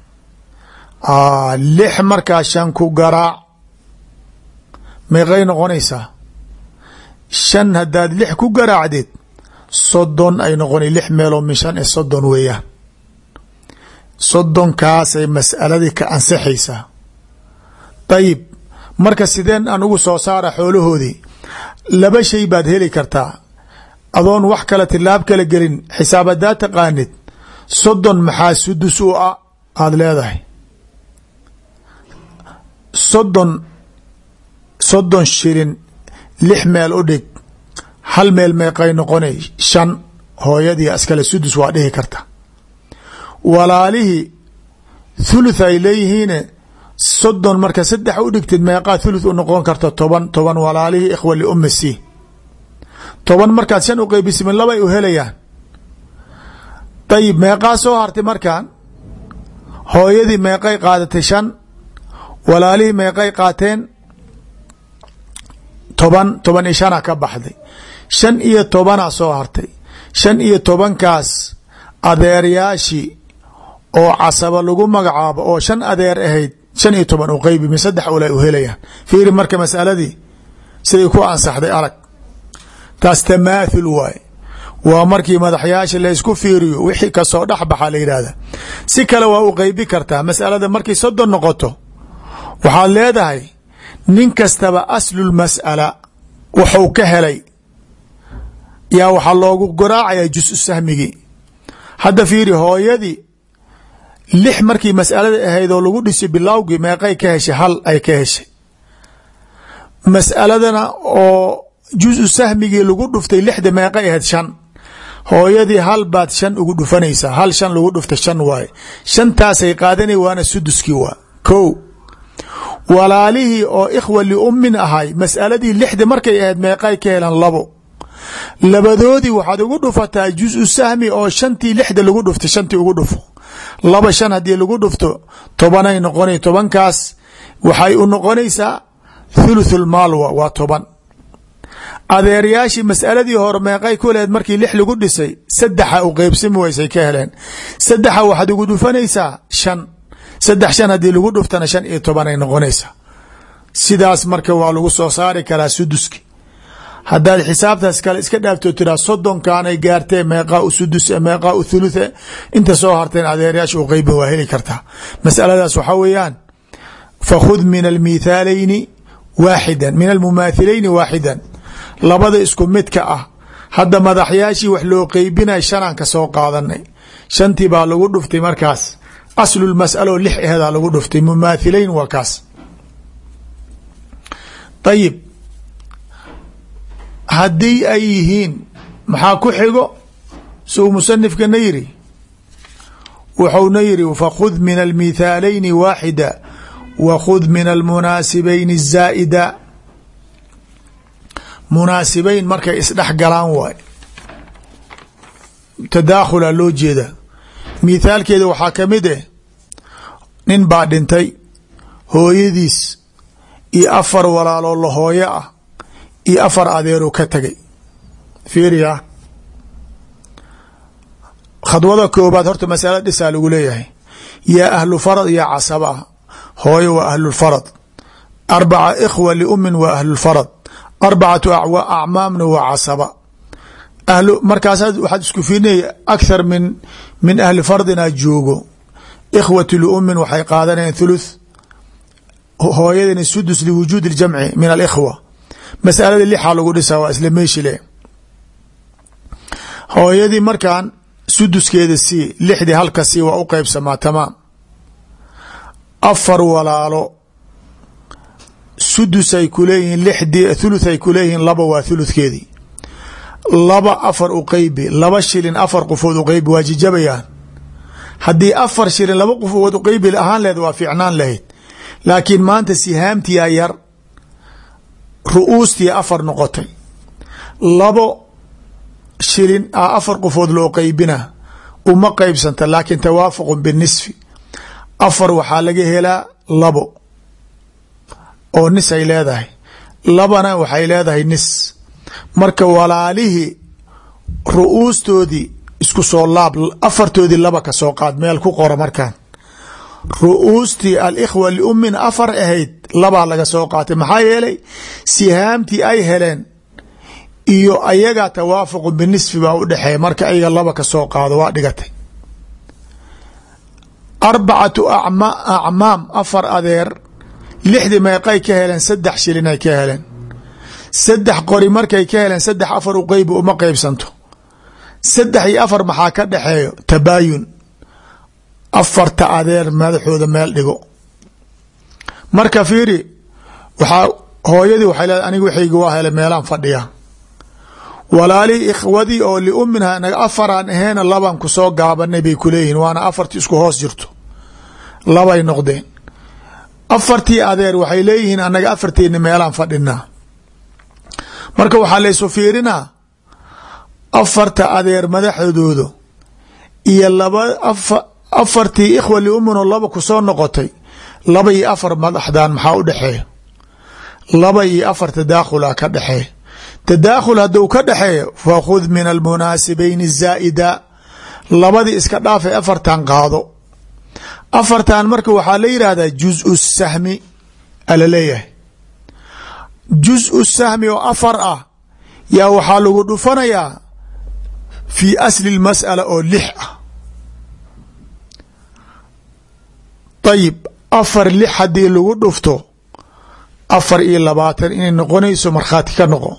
lix markaa shan ku garaac meeqay noqonaysaa shan haddaad lix ku garaacdeed soddon ay noqona lix meeloo min shan e soddon weeyaan soddonkaasay mas'aladii ka ansaxaysaa dayib marka sideen aan ugu soo saara xoolahoodii laba shay baad heli kartaa adoon wax kale tilaab kala gelin xisaab haddaad taqaanid soddon maxaa sudus u a aada leedahay soddon soddon shilin lix meel u dhig hal meel meeqay noqonay shan hooyadii iskale sudus waa dhihi karta walaalihii thuluth ay leeyihiine soddon marka saddex u dhigtid meeqaa thuluth u noqon karta toban toban walaalihii ikhwa liummi c toban markaad shan u qeybisimin labay u helayaan dayib meeqaa soo hartay markan hooyadii meeqay qaadatay shan walaalihii meeqay qaateen toban toban iyo shana ka baxday shan iyo tobanaa soo hartay shan iyo tobankaas adeeryaashii oo casaba lagu magacaabo oo shan adeer ahayd shan iyo toban u qeybi min saddex ula u helayaan fiiri marka masaladii siday ku ansaxday arag taas tamaathul waaye waa markii madaxyaasha laysku fiiriyo wixii kasoo dhex baxa la yidhaahda si kale waa u qeybi kartaa masalada markay soddon noqoto waxaad leedahay nin kastaba aslulmas'ala wuxuu ka helay yaa waxaa loogu garaacaya jusu sahmigii hadda fiiri hooyadii lix markii mas'alada ahayd oo lagu dhisay bilowgii meeqay ka heshay hal ay ka heshay mas'aladana oo jusu sahmigii lagu dhuftay lixda meeqay ahayd shan hooyadii hal baad shan ugu dhufanaysaa hal shan lagu dhufta shan waaye shantaasay qaadanay waana suduskii waa ko walaalihii oo ikhwa liummin ahay mas'aladii lixda markay ahayd meeqay ka helan labo labadoodii waxaad ugu dhufataa jusu sahmi oo shantii lixda lagu dhuftay shantii ugu dhufo laba shan haddii lagu dhufto tobanay noqona tobankaas waxay u noqonaysaa thuluthul maalwa waa toban adeeryaashii mas'aladii hore meeqay ku lehed markii lix lagu dhisay saddexa u qeybsami waysay ka heleen saddexa waxaad ugu dhufanaysaa shan saddex shan haddii lagu dhuftana shan iyo tobanay noqonaysaa sidaas marka waa lagu soo saari karaa suduski haddaad xisaabtaas kale iska dhaafto tiraa soddonkaanay gaartee meeqaa u sudus meeqaa u thuluthe inta soo harteen adeeryaasha u qeybin waa heli kartaa masaladaas waxaa weeyaan fakhud min almithaalayni waaxidan min almumaathilayni waaxidan labada isku midka ah hadda madaxyaashii wax loo qeybinay shanaan ka soo qaadanay shantii baa lagu dhuftay markaas aslulmas'alo lix aheedaa lagu dhuftay mumaathilayn waa kaas ayib haddii ay yihiin maxaa ku xigo suu musanifkana yiri wuxuuna yiri fakhud min almithaalayni waaxida wa khud min almunaasibayni zaa'ida munaasibayn markay isdhex galaan waay tadaakhula loo jeeda mithaalkeeda waxaa ka mid eh nin baa dhintay hooyadiis iyo afar walaaloo la hooyo ah iyo afar adeeruu ka tegay fiiriya khadwada koobaad horta masala dhisaa lagu leeyahay yaa ahlu farad iyo casaba ah hooyo waa ahlulfarad arbaca ikhwa liumin waa ahlulfarad arbacatu acmaamna waa casaba ahlu markaasaad waxaad isku fiirinaya akhar min min ahli fardina joogo ikhwatu liumin waxay qaadanayaan thuluth hooyadina sudus liwujuudi اljamci min alikhwa masalada lixaa lagu dhisaa waa isla meeshi le hooyadii markan suduskeeda sii lixdii halka sii waa u qeybsamaa tamaam afar walaalo sudusay ku leeyihiin lixdii thuluth ay ku leeyihiin laba waa thuluthkeedii laba afar u qeybi laba shilin afar qofood u qeybi waa jijabayaan haddii afar shilin laba qofood u qeybi ahaan lehed waa fiicnaan lahayd laakiin maanta sihaamtiyaa yar ru-uustii afar noqotay labo shilin a afar qofood loo qeybina uma qeybsanta laakin tawaafuqu binisfi afar waxaa laga helaa labo oo nis ay leedahay labana waxay leedahay nis marka walaalihii ru-uustoodii isku soo laab afartoodii laba ka soo qaad meel ku qora markaan ru-uustii alikhwa liummin afar ahayd labaa laga soo qaatay maxaa yeelay sihaamtii ay heleen iyo ayagaa tawaafuqu binisfi baa u dhexeeya marka ayaga laba ka soo qaado waa dhigatay arbacatu acmaam afar adeer lixdii meeqay ka heleen saddex shilinay ka heleen saddex qori markay ka heleen saddex afar u qeybi uma qeybsanto saddex iyo afar maxaa ka dhexeeyo tabaayun afarta adeer madaxooda meel dhigo marka fiiri waxaa hooyadii waxay leedahay aniga waxayga waa hele meelaan fadhiya walaalihii ikhwadii oo liumminha naga afaraan aheena laban ku soo gaabanay bay kuleeyihiin waana afartii isku hoos jirto labay noqdeen afartii adeer waxay leeyihiin anaga afarteeni meelaan fadhinaa marka waxaa laysu fiirinaa afarta adeer madaxdooda iyo laba afartii ikhwa liumminoo laba ku soo noqotay laba iyo afar madaxdan maxaa u dhexeeya laba iyo afar tadaakhula ka dhexeeya tadaakhul hadduu ka dhexeeyo fakhud min almunaasibayni zaa'ida labadii iska dhaafay afartan qaado afartan marka waxaa la yidhaahdaa juzu sahmi ala leeyahay juzu sahmi oo afar ah yaa waxaa lagu dhufanayaa fii asli lmas'ala oo lix ah ayib afar lix haddii lagu dhufto afar iyo labaatan inay noqonayso markhaati ka noqo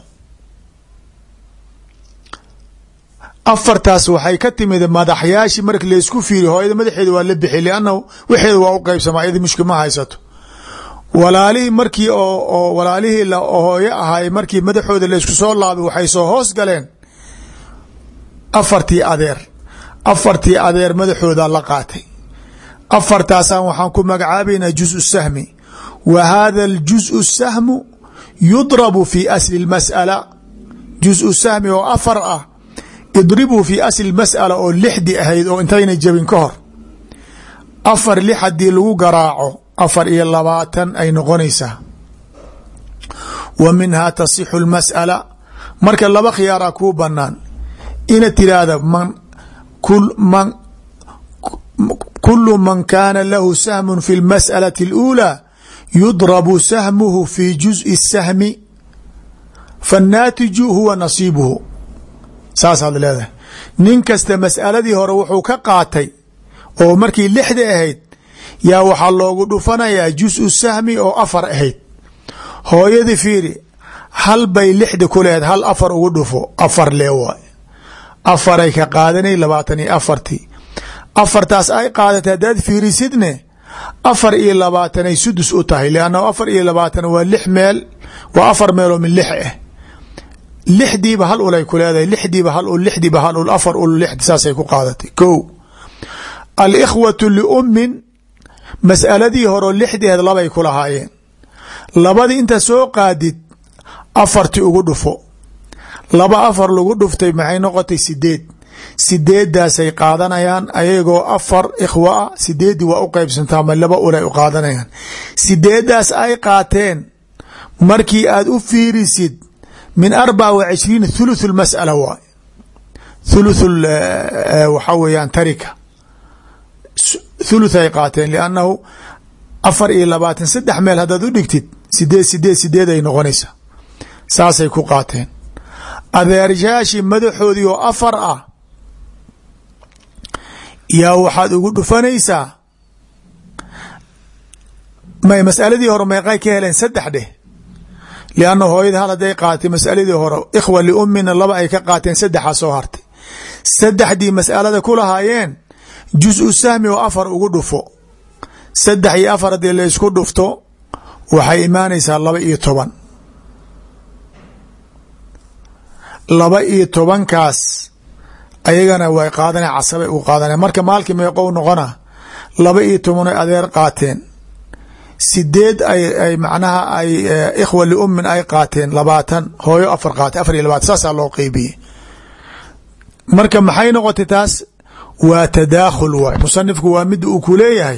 afartaas waxay ka timid madaxyaashi marka laysku fiiriy hooyada madaxeeda waa la bixi liannahu waxeeda waa u qeybsama ayada mushkil ma haysato walaalihii markii oo walaalihii hooyo ahaay markii madaxooda laysku soo laabay waxay soo hoos galeen afartii adeer afartii adeer madaxooda la qaatay afartaasaan waxaan ku magacaabaynaa juzu sahmi wa hada aljuzu sahmu yudrabu fi asli اlmas'ala juzu sahmi oo afar ah idribuu fi asli mas'ala oo lixdii ahayd oo intayna jebin ka hor afar lix haddii lagu garaaco afar iyo labaatan ay noqonaysaa wa minhaa tasixu lmas'ala marka laba khiyaaraa kuu banaan ina tiraahda man man kulu man kaana lahu sahmu fi lmas'alati اluulaa yudrabu sahmuhu fi juzءi الsahmi fannaatiju huwa nasiibuhu saasaad leedahay nin kasta mas'aladii hore wuxuu ka qaatay oo markii lixda ahayd yaa waxaa loogu dhufanayaa jusu sahmi oo afar ahayd hooyadii fiiri hal bay lixda ku lehed hal afar ugu dhufo afar lee waay afaray ka qaadanay labaatan iyo afartii afartaas ay qaadatay haddaad fiirisidne afar iyo labaatanay sudus u tahay liannahu afar iyo labaatan waa lix meel waa afar meeloo min lix ah lixdiiba hal ulay ku leedahay lixdiiba hal ul lixdiiba hal ul afar ul lix saasay ku qaadatay ko alikhwatu liummin mas'aladii horeo lixdeed labay ku lahaayeen labadii inta soo qaadid afarti ugu dhufo laba afar lagu dhuftay maxay noqotay sideed sideedaasay qaadanayaan ayagoo afar ikhwa ah sideeddii waa u qeybsantaa ma laba ulay u qaadanayaan sideedaas ay qaateen markii aad u fiirisid min arbaca wa cishriin thuluth lmas'ala waay thuluth waxaa weeyaan tarika thuluth ay qaateen liannahu afar iyo labaatan saddex meel haddaad u dhigtid sideed sideed sideed ay noqonaysaa saasay ku qaateen adeeryaashii madaxoodii oo afar ah yaa waxaad ugu dhufanaysaa may masaladii hore meeqay ka heleen saddex dheh lianna hooyada hal hadday qaatay masaladii hore ikhwa liummina laba ay ka qaateen saddexaa soo hartay saddexdii masalada ku lahaayeen jusu sahmi oo afar ugu dhufo saddex iyo afar haddii laysku dhufto waxay imaanaysaa laba iyo toban laba iyo tobankaas ayagana way qaadana casabay u qaadana marka maalkii meeqou noqona laba iyo toban ay adeer qaateen sideed ay macnaha ay ikhwa liummin ay qaateen labaatan hooyo afar qaatay afar iyo labaatan saasaa loo qeybiyey marka maxay noqotay taas waa tadaakhul waay musanifku waa mid uu ku leeyahay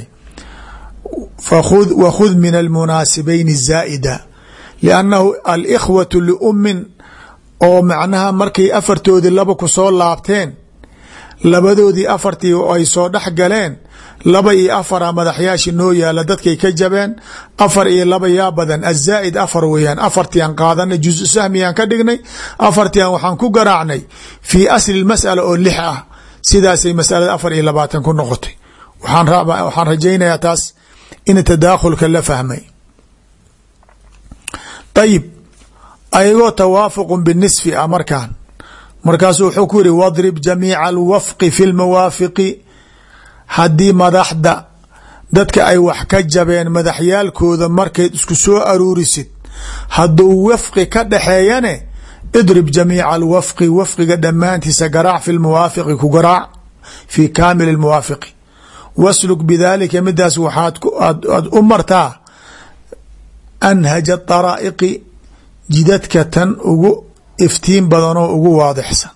wakhud min almunaasibayn zaa'ida liannahu alikhwatu liummin oo macnaha markay afartoodii laba ku soo laabteen labadoodii afartii ay soo dhex galeen laba iyo afara madaxyaashii noo yaala dadkay ka jabeen afar iyo laba yaa badan azaa'id afar weeyaan afartiiaan qaadanay juzu sahmiyaan ka dhignay afartiian waxaan ku garaacnay fii asli mas'ala oo lix ah sidaasay masalada afar iyo labaatan ku noqotay waxaan rajaynayaa taas in tadaakhulka la fahmay ayib ayagoo tawaafuqu binisfi ah markaan markaasuu wuxuu ku yihi wadrib jamiica alwafqi fi lmawaafiqi haddii madaxda dadka ay wax ka jabeen madaxyaalkooda markayd isku soo aruurisid hadduu wafqi ka dhaxeeyane idrib jamiica alwafqi wafqiga dhammaantiisa garaac fi lmuwaafiqi ku garaac fi kaamil lmuwaafiqi wasluk bidaalika midaas waxaad aad u martaa anhaja daraa'iqi jidadka tan ugu iftiin badanoo ugu waadixsan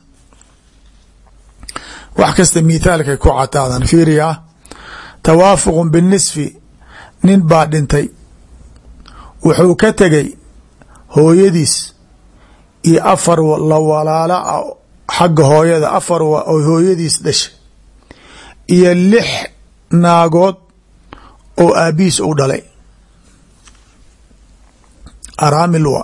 wax kasta mithaalkay ku cataadan fiiriya tawaafuqu binisfi nin baa dhintay wuxuu ka tegay hooyadiis iyo afar la walaala ah xagga hooyada afar oo hooyadiis dhashay iyo lix naagood oo aabihiis u dhalay araamil waa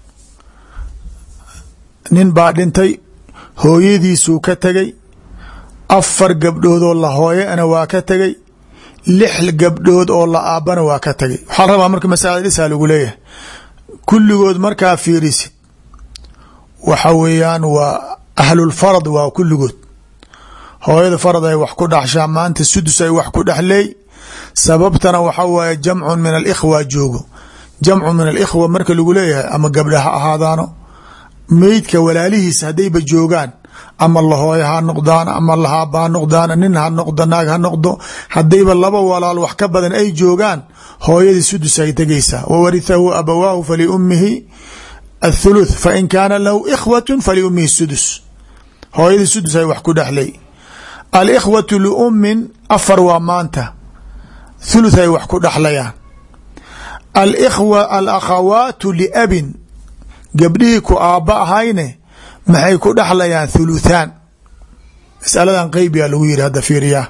nin baa dhintay hooyadiisuu ka tegay afar gabdhoodoo la hooyana waa ka tegay lix gabdhood oo la aabbana waa ka tegay waxaa la rabaa marka masalada dhisaa lagu leeyahay kulligood markaa fiirisid waxa weeyaan waa ahlulfarad waa kulligood hooyada farad ay wax ku dhaxshaa maanta sudus ay wax ku dhexleey sababtana waxa waaye jamcun min alikhwa joogo jamcu min alikhwa marka lagu leeyahay ama gabdha ha ahaadaano meydka walaalihiisa haddayba joogaan ama lahooyo ha noqdaan ama lahaaba ha noqdaan nin ha noqdo naag ha noqdo haddayba laba walaal wax ka badan ay joogaan hooyadii sudus ay tegaysaa wawarithahu abawaahu faliummihi athuluth fain kaana lahu ikhwatu faliummihi sudus hooyadii sudus ay wax ku dhexlay alikhwatu liummin afar waa maanta thuluth ay wax ku dhexlayaan alikhwa alakhawaatu liabin gabdhihii ku aabba ahayne maxay ku dhexlayaan thuluthaan masaladan qeybiyaa lagu yiri hadda fiiriyaa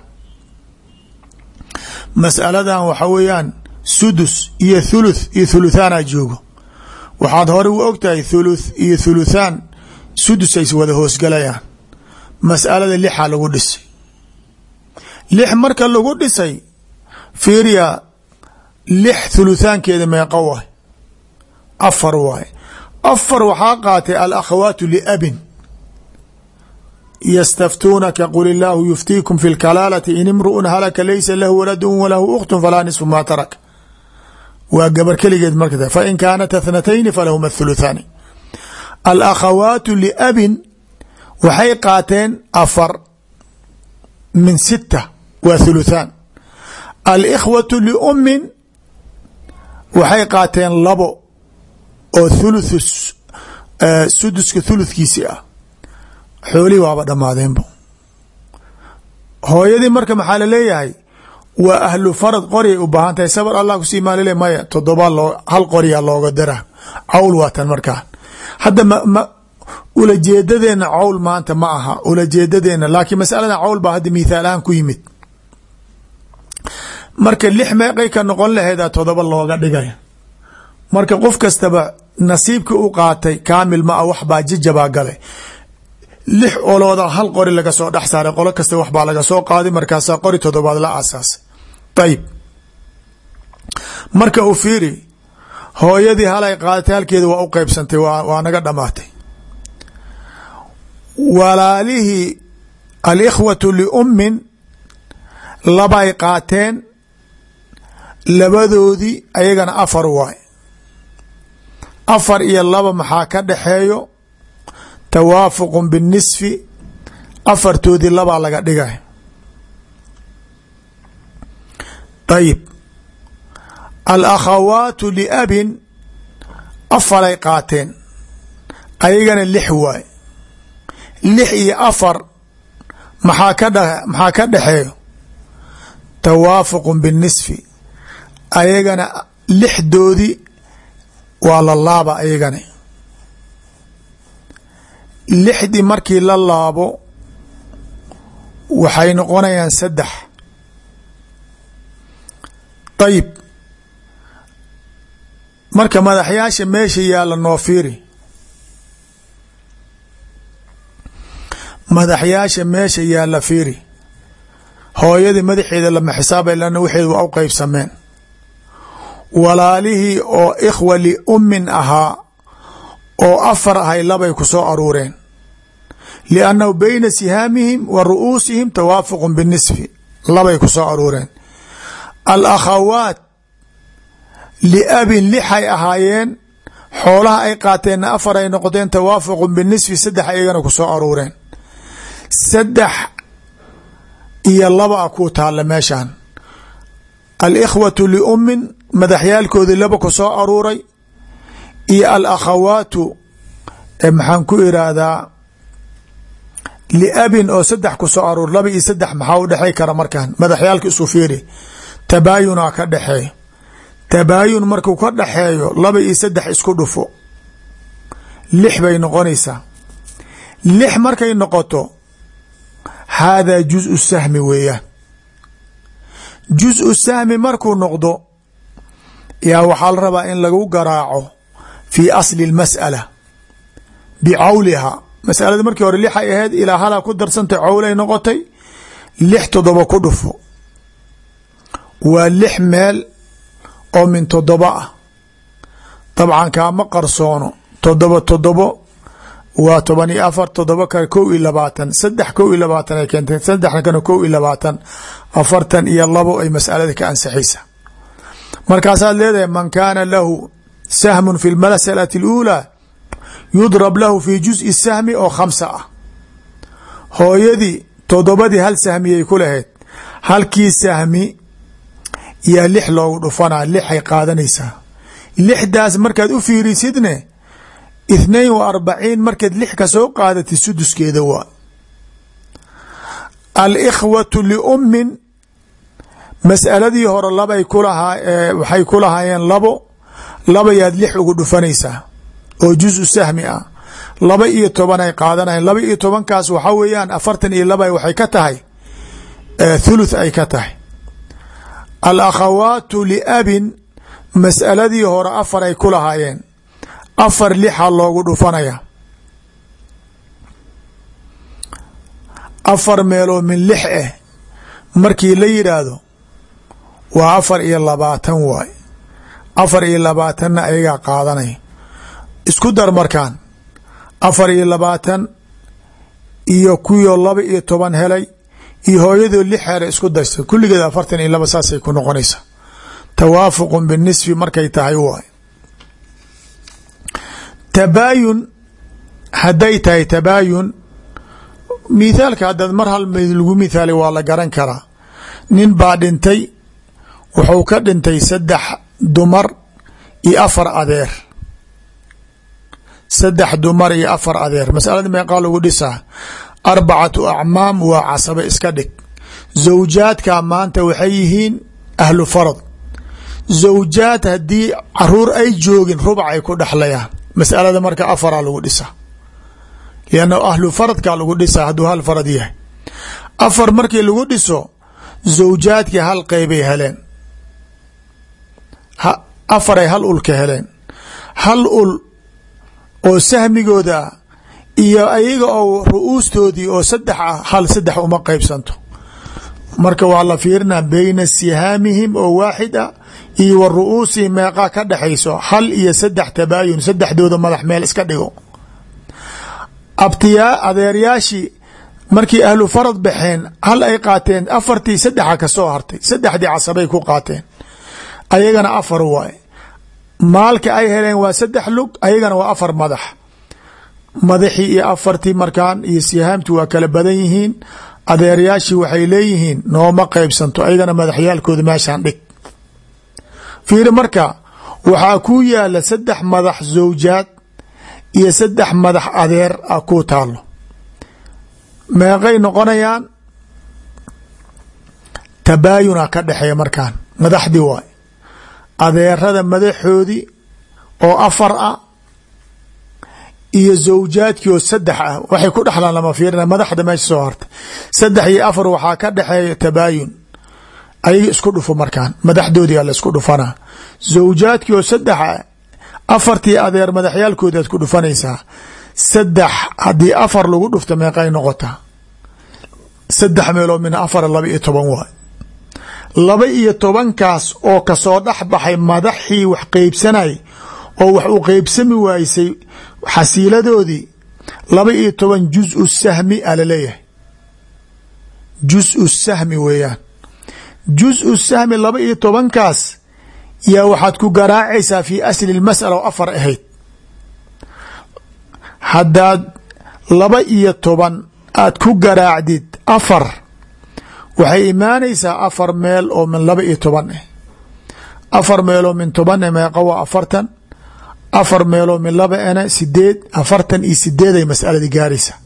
masaladan waxa weeyaan sudus iyo thuluth iyo thuluthaana joogo waxaad hore u ogtahay thuluth iyo thuluthaan sudus ay wada hoosgalayaan masalada lixa lagu dhisay lix marka lagu dhisay fiiriya lix thuluthaankeeda meeqa waay afar waay afar waxaa qaatay alakhawaatu liabin ystaftuunaka qul illaahu yuftiikum fi lkalaalati in imru'un halaka laysa lahu waladun walahu ukhtun falaa nisfu maa tarak waa gabar keligeed marka fain kaanat athnatayni falahuma athuluthaani alakhawaatu liabin waxay qaateen afar min sita waa thuluthaan alikhwatu liummin waxay qaateen labo oo thuluthu suduska thulutkiisi ah xoolihii waaba dhammaadeenbo hooyadii marka maxaa laleeyahay waa ahlu farad qoryay u baahan tahay sabar allah kusii maalile maya todoba loo hal qoryaa looga dara cawl waatan markaa hadda ma ulajeedadeenna cawl maanta ma aha ulajeedadeenna laakiin masaladan cawl baa hadda mithaal ahaan ku yimid marka lix meeqay ka noqon laheeda todoba looga dhigay marka qof kastaba nasiibka u qaatay kaamil ma a wax baa jijabaa galay lix olooda hal qori laga soo dhex saaray qolo kasta wax baa laga soo qaaday markaasaa qori todobaad la aasaasay ayib marka u fiiri hooyadii halay qaadatay halkeeda waa u qeybsantay waa naga dhamaatay walaalihii alikhwatu liummin labay qaateen labadoodii ayagana afar waay afar iyo laba maxaa ka dhaxeeyo tawaafuqu binisfi afartoodii labaa laga dhigay ayib alakhawaatu liabin afaray qaateen ayagana lix waay lix iyo afar maxaa ka dh maxaa ka dhexeeyo tawaafuqu binisfi ayagana lixdoodii waa la laaba ayagana lixdii markii la laabo waxay noqonayaan saddex ayib marka madaxyaasha meesha yaalla noo fiiri madaxyaasha meesha yaalla fiiri hooyadii madaxeeda lama xisaabay lana waxeed waa u qeybsameen walaalihii oo ikhwa liummin ahaa oo afar ahay labay ku soo aruureen liannahu beyna sihaamihim wa ru'uusihim tawaafuqu binisfi labay ku soo aruureen alakhawaat liabin lixay ahaayeen xoolaha ay qaateenna afar ay noqoteen tawaafuqu binisfi saddex ayagana ku soo aruureen saddex iyo laba a ku taalla meeshan alikhwatu liummin madaxyaalkoodii laba ku soo aruuray iyo alakhawaatu maxaan ku iraahdaa liabin oo saddex ku soo aruur laba iyo saddex maxaa u dhexay kara markan madaxyaalka isu fiiri tabaayunaa ka dhexeeyo tabaayun markuu ka dhexeeyo laba iyo saddex isku dhufo lix bay noqonaysaa lix markay noqoto haadaa juزءu sahmi weeyaan juزءu sahmi markuu noqdo yaa waxaa la rabaa in lagu garaaco fii asli اmasأala bicawliha masalada markii hore lixay ahayd ilaa halaa ku darsantay cawlay noqotay lix todoba ku dhufo waa lix meel oo min todoba ah dabcan kaama qarsoono todoba todobo waa toban iyo afar todoba kale kow iyo labaatan saddex kow iyo labaatan ay keentee saddexna kana kow iyo labaatan afartan iyo labo ay masalada ka ansixaysa markaasaad leedahay man kaana lahu sahmun fi lmasalati اluulaa yudrab lahu fi juزءi sahmi oo khamsa ah hooyadii todobadii hal sahmiyay ku lahayd halkii sahmi yaa lix loogu dhufanaa lixay qaadanaysaa lixdaas markaad u fiirisidne اثنain و arbaciin markaad lix ka soo qaadatid suduskeeda waa alkhwaة liummin mas'aladii hore labay kulahaa waxay ku lahaayeen labo labayaad lix ugu dhufanaysaa oo juزu sahmi ah laba iyo toban ay qaadanayan laba iyo tobankaas waxaa weeyaan afartan iyo laba waxay ka tahay thuluth ay ka tahay alakhawaatu liabin mas'aladii hore afar ay ku lahaayeen afar lixa loogu dhufanaya afar meeloo min lix ah markii la yidhaahdo waa afar iyo labaatan waay afar iyo labaatanna ayagaa qaadanaya isku dar markaan afar iyo labaatan iyo kuwio laba iyo toban helay iyo hooyadoo lix hele isku darsa kulligeed afartan iyo laba saasay ku noqonaysaa tawaafuqun binisfi markay tahay waay tabaayun hadday tahay tabaayun mithaalka haddaad mar hal mid lagu mithaalay waa la garan karaa nin baa dhintay wuxuu ka dhintay saddex dumar iyo afar adeer saddex dumar iyo afar adeer masalada meeqaa lagu dhisaa arbacatu acmaam waa casabe iska dhig zawjaadka maanta waxay yihiin ahlu farad zawjaad haddii caruur ay joogin rubac ay ku dhexlayaan masalada marka afaraa lagu dhisaa lianna ahlu faradkaa lagu dhisaa hadduu hal farad yahay afar markii lagu dhiso zawjaadkii hal qeybay heleen afaray hal ul ka heleen hal ul oo sahmigooda iyo ayaga oo ru-uustoodii oo saddex ah hal saddex uma qeybsanto marka waa la fiirinaa beyna sihaamihim oo waaxid ah iyo wa ru-uusihim meeqaa ka dhexayso hal iyo saddex tabaayun saddexdooda madax meel iska dhigo abtiyaa adeeryaashii markii ahlu farad baxeen hal ay qaateen afartii saddexa ka soo hartay saddexdii casabay ku qaateen ayagana afar waaye maalka ay heleen waa saddex lug ayagana waa afar madax madaxii iyo afartii markaan iyo sihaamti waa kala badan yihiin adeeryaashii waxay leeyihiin nooma qeybsanto ayagana madaxyaalkooda meeshaan dhig fiiri marka waxaa ku yaala saddex madax zawjaad iyo saddex madax adeer ah ku taalo meeqay noqonayaan tabaayuna ka dhexeeya markaan madaxdii waay adeerada madaxoodii oo afar ah iyo zawjaadkii oo saddex ah waxay ku dhexlaan lama fiirina madaxda meesha soo hartay saddex iyo afar waxaa ka dhexeeya tabaayun ayaga isku dhufo markaan madaxdoodii a la isku dhufanaa zawjaadkii oo saddex ah afartii adeer madaxyaalkoodi aad ku dhufanaysaa saddex haddii afar lagu dhufta meeqay noqotaa saddex meeloo min afar laba iyo toban waay laba iyo tobankaas oo kasoo dhex baxay madaxii wax qeybsanay oo wax u qeybsami waysay xasiiladoodii laba iyo toban juzu sahmi a laleeyahay juzu sahmi weeyaan juzu sahmi laba iyo tobankaas yaa waxaad ku garaacaysaa fi asli masala oo afar ahayd haddaad laba iyo toban aad ku garaacdid afar waxay imaanaysaa afar meel oo min laba iyo toban ah afar meeloo min toban eh meeqa waa afartan afar meeloo min laba ena sideed afartan iyo sideeday masaladii gaaraysa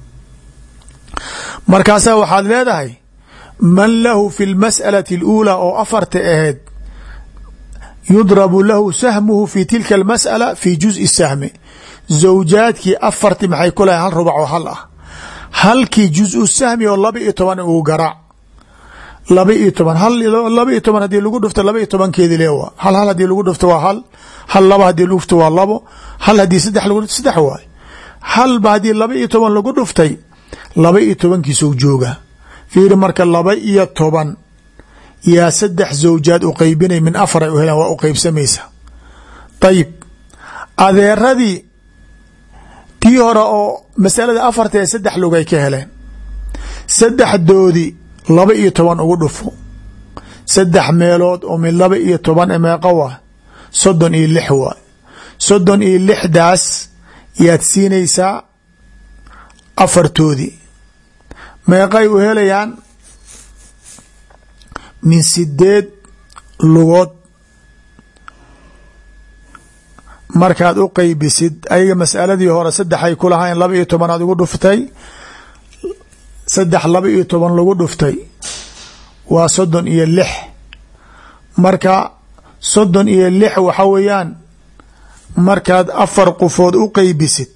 markaasaa waxaad leedahay man lahu fi lmas'alati اluulaa oo afarta ahayd yudrabu lahu sahmuhu fi tilka almas'ala fi juزءi sahmi zawjaadkii afarti maxay ku lahay hal rubac oo hal ah halkii juزu sahmi oo laba iyo toban uu garaac laba iyo toban laba iyo toban hadii lagu dhufto laba iyo tobankeedi leewa hal hal hadii lagu dhufto waa hal hal laba hadii lagu dhufto waa labo hal hadii saddex lagu dhufto saddex waay halba haddii laba iyo toban lagu dhuftay laba iyo tobankiisou jooga fiiri marka laba iyo toban yaa saddex zawjaad u qeybinay min afar ay u helaan waa u qeybsamaysa ayib adeeradii tii hore oo masalada afarta ee saddex lugay ka heleen saddexdoodii laba iyo toban ugu dhufo saddex meelood oo min laba iyo toban e meeqa waa soddon iyo lix waa soddon iyo lixdaas yaad siinaysaa afartoodii meeqay u helayaan min sideed lugood markaad u qeybisid ayaga masaladii hore saddexay ku lahayn laba iyo tobanaad ugu dhuftay saddex laba iyo toban lagu dhuftay waa soddon iyo lix marka soddon iyo lix waxa weeyaan markaad afar qofood u qeybisid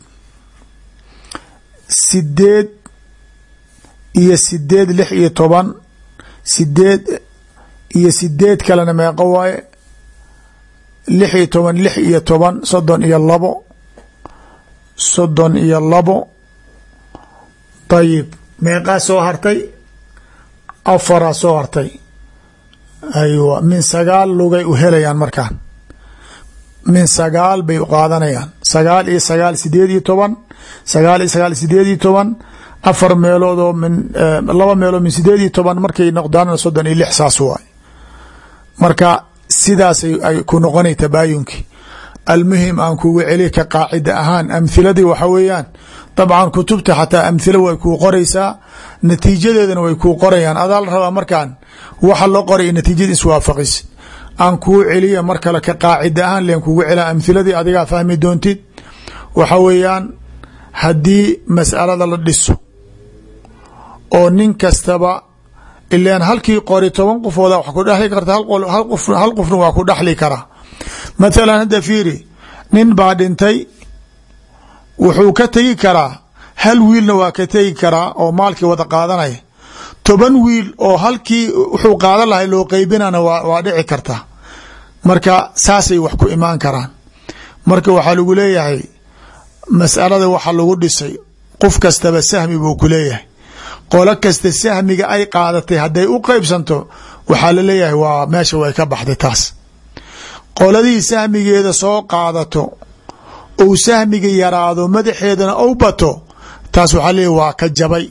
sideed iyo sideed lix iyo toban sideed iyo sideed kalena meeqo waaye lix iyo toban lix iyo toban soddon iyo labo soddon iyo labo dayib meeqaa soo hartay afaraa soo hartay aywa min sagaal lugay u helayaan markaan min sagaal bay qaadanayaan sagaal iyo sagaal sideed iyo toban sagaal iyo sagaal sideed iyo toban afar meelood oo min laba meelood min sideed iyo toban markay noqdaan soddon iyo lix saas waay marka sidaas ay ku noqonay tabaayunkii almuhim aan kugu celi ka qaacida ahaan amhiladii waxa weeyaan dabcan kutubta xataa amhila way kuu qoraysaa natiijadeedana way kuu qorayaan adaa la rabaa markaan waxa loo qoray natiijada iswaafaqis aan kuu celiya mar kale ka qaacida ahaan len kugu celaa amhiladii adigaa fahmi doontid waxa weeyaan haddii mas'alada la dhiso oo nin kastaba ilan halkii qori toban qofooda wax ku dhexli karta hal qofna waa ku dhexli karaa mathalan hadda fiiri nin baa dhintay wuxuu ka tegi karaa hal wiilna waa ka tegi karaa oo maalkii wada qaadanaya toban wiil oo halkii wuxuu qaadan lahay loo qeybinana waa dhici karta marka saasay wax ku imaan karaan marka waxaa lagu leeyahay mas'alada waxa lagu dhisay qof kastaba sahmi buu ku leeyahay qolo kasta sahmiga ay qaadatay hadday u qeybsanto waxaa la leeyahay waa meesha way ka baxday taas qoladii sahmigeeda soo qaadato ou sahmiga yaraado madaxeedana ou bato taas waxaa leeyahy waa ka jabay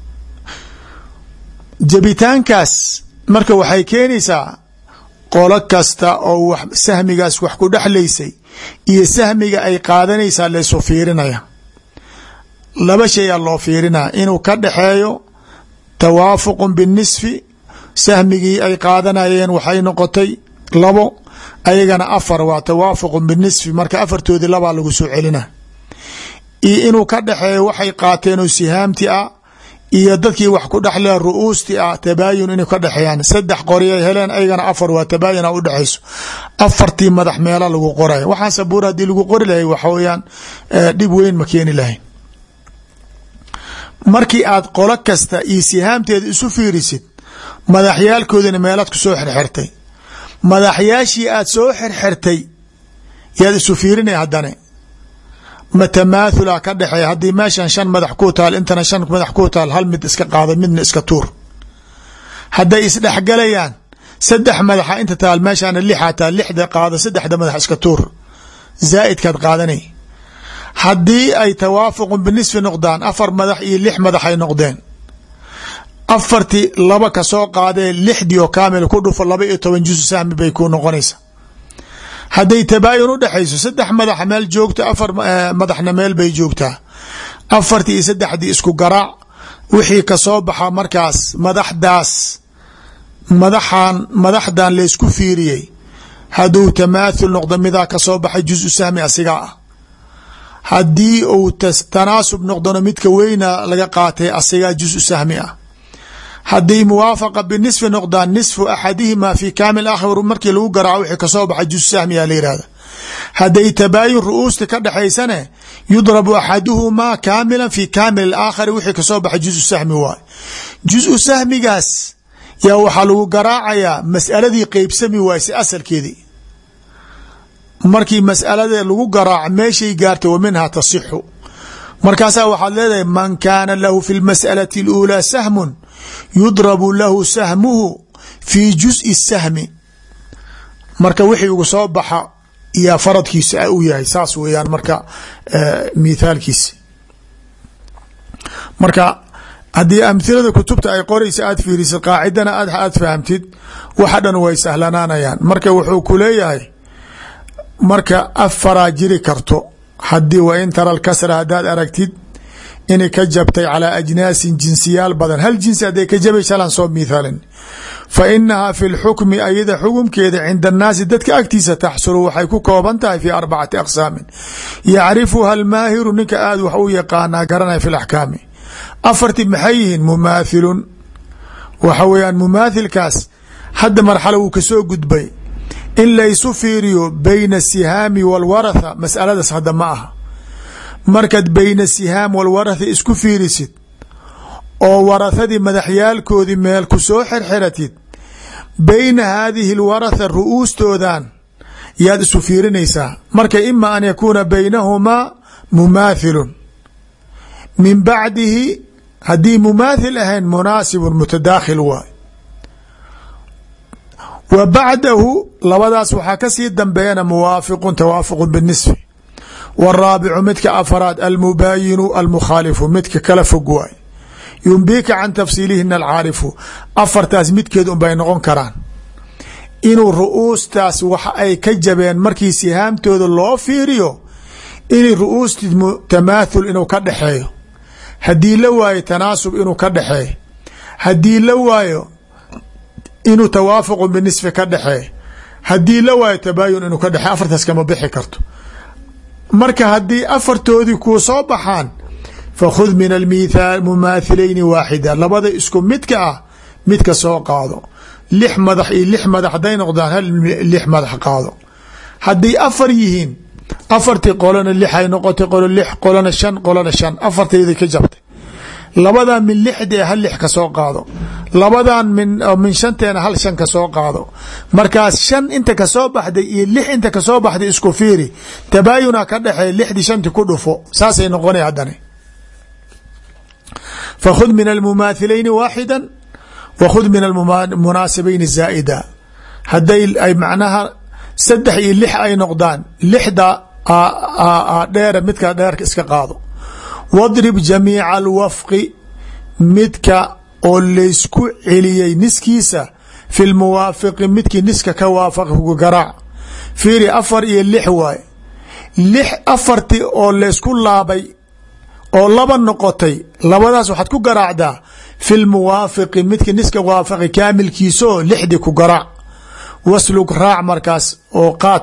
jabitaankaas marka waxay keenaysaa qolo kasta oo sahmigaas wax ku dhexlaysay iyo sahmiga ay qaadanaysaa laysu fiirinaya laba shay a loo fiirinaya inuu ka dhexeeyo tawaafuqun binisfi sahmigii ay qaadanayeen waxay noqotay labo ayagana afar waa tawaafuqun binisfi marka afartoodii labaa lagu soo celina iyo inuu ka dhexeeyo waxay qaateen oo sihaamti ah iyo dadkii wax ku dhexle ru'uustii ah tabaayun inay ka dhexeeyaan saddex qoriyay heleen aygana afar waa tabaayuna u dhexayso afartii madax meela lagu qoraya waxaan sabuur haddii lagu qori lahay waxa weyaan dhib weyn ma keeni lahayn markii aad qolo kasta iyo sihaamteeda isu fiirisid madaxyaalkoodina meelaad ku soo xirxirtay madaxyaashii aad soo xirxirtay yaad isu fiirinay haddane ma tamaathula ka dhexeeya haddii meeshan shan madax ku taal intana shan madax ku taal hal mid iska qaada midna iska tuur hadday isdhexgalayaan saddex madaxa inta taal meeshana lixa taal lixda qaada saddexda madax iska tuur zaa'idkaad qaadanay haddii ay tawaafuqun binisfi noqdaan afar madax iyo lix madax ay noqdeen afartii laba ka soo qaadee lixdii oo kaamil ku dhufo laba iyo toban jusu sahmi bay ku noqonaysa hadday tabaayun u dhexayso saddex madaxa meel joogto afar madaxna meel bay joogtaa afartii iyo saddexdii isku garaac wixii kasoo baxa markaas madaxdaas madaxan madaxdan laysku fiiriyey hadduu tamaathul noqdo midaa kasoo baxay jusu sahmi asigaa ah haddii uu tanaasub noqdona midka weyna laga qaatay asigaa jusu sahmi ah hadday muwaafaqa binisfi noqdaan nisfu axadihima fi kaamil akhir markii lagu garaaco wixii kasoo baxa jusu sahmiyaa la yihahda hadday tabaayun ru'uusta ka dhexaysane yudrabu axaduhumaa kaamilan fi kaamil aakhari wixii kasoo baxa jusu sahmi waay jusu sahmigaas yaa waxaa lagu garaacayaa mas'aladii qeybsami waayse asalkeedii markii mas'alada lagu garaaco meeshay gaartay wa minhaa tasixu markaasaa waxaad leedahay man kaana lahu fi lmas'alati اluulaa sahmun yudrabu lahu sahmuhu fi jus'i sahmi marka wixii ugu soo baxa yaa faradkiisa u yahay saas weeyaan marka mithaalkiisi marka haddii amhilada kutubta ay qoraysa aad fiirisid qaacidana aad fahamtid waxa dhan way sahlanaanayaan marka wuxuu ku leeyahay marka afaraa jiri karto haddii wa in tara lkasra haddaad aragtid inay ka jabtay calaa ajnaasin jinsiyaal badan hal jinsi hadday ka jabaysa halan soo mithaalin fa inahaa fi lxukmi ayada xukumkeeda cinda annaasi dadka agtiisa taxsulu waxay ku kooban tahay fi arbacati aqsaamin yacrifuha almaahiru ninka aad wax u yaqaanaa garanaya fi laxkaami afarti maxay yihiin mumaathilun waxa weeyaan mumaathilkaas hadda marxalo wuu kasoo gudbay in laysu fiiriyo bayna asihaami walwaratha masaladaas hadda ma aha markaad bayna sihaam walwaratha isku fiirisid oo warathadii madaxyaalkoodii meel ku soo xirxiratid bayna haadihi lwaratha ru'uustoodan yaad isu fiirinaysaa marka ima an yakuuna baynahumaa mumaathilun min bacdihi haddii mumaathil ahayn munaasibun mutadaakhil waay wa bacdahu labadaas waxaa kasii dambeeyana muwaafiqun tawaafuqu binisfi waraabicu midka afaraad almubaayinu almukhaalifu midka kala fog waay yumbika can tafsiilihina alcaarifu afartaas midkeed unbay noqon karaan inuu ru'uustaas waxa ay ka jabeen markii sihaamtooda loo fiiriyo inay ru'uusti tamaathul inuu ka dhexeeyo haddii la waayo tanaasub inuu ka dhexeeyo haddii la waayo inuu tawaafuqu binisfi ka dhexeeyo haddii la waayo tabaayun inuu ka dhexeyo afartaas kama bixi karto marka haddii afartoodii kuu soo baxaan fakhud min almithaal mumaathilayni waaxida labada isku midka ah midka soo qaado lix madax iyo lix madax hadday noqdaan hal lix madax qaado hadday afar yihiin afartii qolona lixay noqotay qolo lix qolona shan qolona shan afartayday ka jabtay labadan min lixdee hal lix ka soo qaado labadan min min shanteena hal shan ka soo qaado markaas shan inta kasoo baxday iyo lix inta kasoo baxday isku fiiri tabaayuna ka dhexeey lixdii shanti ku dhufo saasay noqona haddana fakhud min almumaathilayni waaxida wa khud min almunaasibayni zaa'ida hadday ay macnaha saddex iyo lix ay noqdaan lixda dheere midka dheerka iska qaado wadrib jamiica alwafqi midka oo laysku celiyey niskiisa fi lmuwaafiqi midkii niska ka waafaqu garaac fiiri afar iyo lix waaye lix afartii oo laysku laabay oo laba noqotay labadaas waxaad ku garaacdaa fi lmuwaafiqi midkii niska waafaqi kaamilkiisaoo lixdii ku garaac waslug raac markaas oo qaad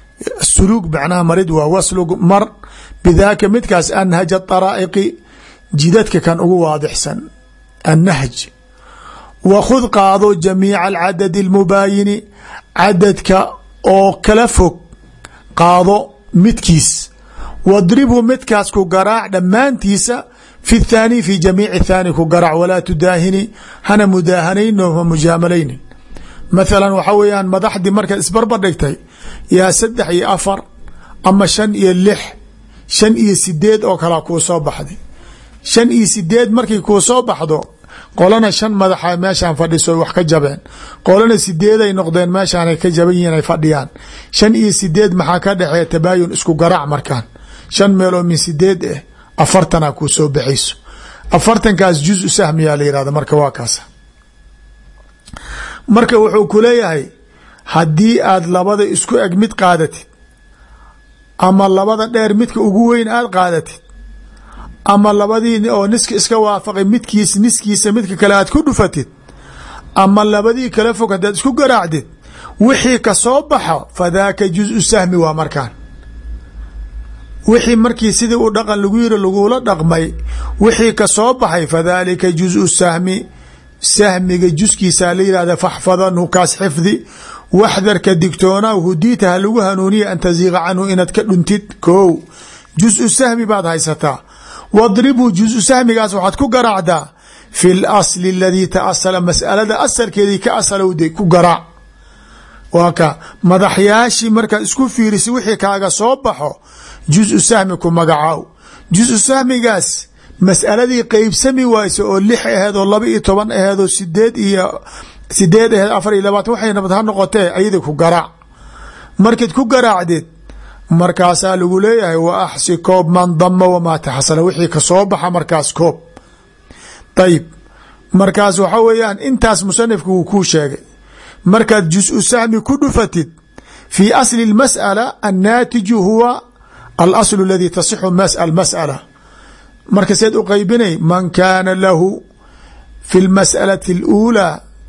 suluug macnaha marid waa waslug mar bidaaka midkaas anhaja daraa'iqi jidadka kan ugu waadixsan annahj wa khud qaado jamiica alcadadi almubaayini cadadka oo kala fog qaado midkiis wadribhu midkaas ku garaac dhammaantiisa fi thaani fi jamiici thaani ku garaac walaa tudaahini hana mudaahanayno ha mujaamalaynin mathalan waxa weeyaan madaxdii markaad isbarbar dhigtay yaa saddex iyo afar ama shan iyo lix shan iyo sideed oo kalaa kuu soo baxday shan iyo sideed markay kuu soo baxdo qolana shan madaxa meeshaan fadhiso wax ka jabeen qolana sideeday noqdeen meeshaanay ka jaban yihiin ay fadhiyaan shan iyo sideed maxaa ka dhexeeya tabaayun isku garaac markaan shan meeloo min sideed ah afartana kuu soo baxayso afartankaas juzu sahmiyaa la yihahda marka waa kaas marka wuxuu ku leeyahay haddii aad labada isku eg mid qaadatid ama labada dheer midka ugu weyn aad qaadatid ama labadii oo niska iska waafaqay midkiis niskiisa midka kale aad ku dhufatid ama labadii kala fog haddaad isku garaacdid wixii ka soo baxo fadaaka juzu sahmi waa markaan wixii markii sidii u dhaqan lagu yiri lagula dhaqmay wixii ka soo baxay fadaalika juzu sahmi sahmiga juskiisaa la yihahda faxfadanhu kaas xifdi waxdarka digtoona hudiita ha lagu hanuuniya an taziiqa canhu inaad ka dhuntid kow juzu sahmi baad haysataa wadribhu juzu sahmigaas waxaad ku garaacdaa fi lasli aladii taasala masalada asalkeedii ka asalowday ku garaac waa ka madaxyaashii markaad isku fiirisa wixii kaaga soo baxo juzu sahmi ku magacaaw juzu sahmigaas masaladii qeybsami wayso oo lix aheed oo laba iyo toban aheed oo sideed iyo sideed aheed afar iyo labaatan waxay nabad ha noqotee ayada ku garaac markaad ku garaacdeed markaasaa lagu leeyahay wa axsi koob man dama wamaa taxasala wixii ka soo baxa markaas koob ayib markaas waxa weeyaan intaas musanifka wuu kuu sheegay markaad jusu sahmi ku dhufatid fi asli اmasأala annaatiju huwa alasl اladii tasixu masأala marka seed u qeybinay man kaana lahu fi اlmasأalaةi اlأulى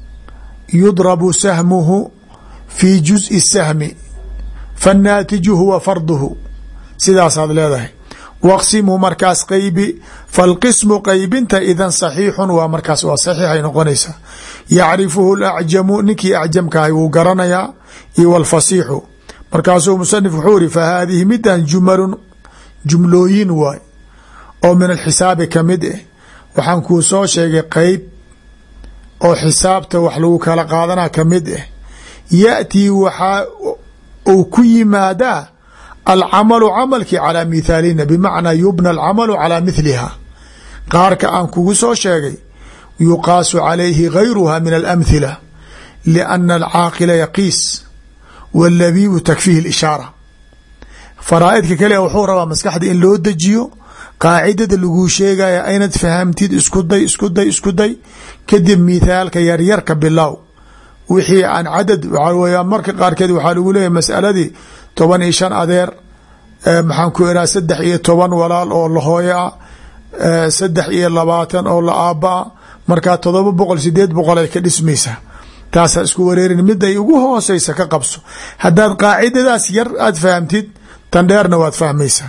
yudrabu sahmuhu fi juزءi الsahmi faالnaatiju huwa farduhu sidaasaad leedahay waqsimhu markaas qeybi falqismu qeybinta idan saxiixun waa markaas waa saxiixay noqonaysaa yacrifuhu lacjamu ninkii acjamkaahay wuu garanayaa iyo wlfasiixu markaasuu musanif wuxuu iri fa haadihi midan jumalun jumlooyin waay oo min alxisaabi kamid ah waxaan kuu soo sheegay qeyb oo xisaabta wax lagu kala qaadanaa kamid ah yaأtii waxaa uu ku yimaadaa alcamalu camalkii calaa mithaalina bimacnaa yubna alcamalu calaa mithliha qaarka aan kugu soo sheegay yuqaasu calayhi gayruha min alamthila liana alcaaqila yaqiis wاlabiibu takfiihi اlishaara faraa'idka kale wuxuu rabaa maskaxda in loo dejiyo qaacidada laguu sheegaya aynad fahamtid isku day isku day isku day kadib mithaalka yaryarka bilow wixii aan cadad waxaa weya marka qaarkeed waxaa lagu leeyahy masaladii toban iyo shan adeer maxaan ku iraa saddex iyo toban walaal oo lahooyo ah saddex iyo labaatan oo la aaba a markaa todoba boqol sideed boqol ay ka dhismaysaa taasaa isku wareerin miday ugu hooseysa ka qabso haddaad qaacidadaas yar aad fahamtid tan dheerna waad fahmaysaa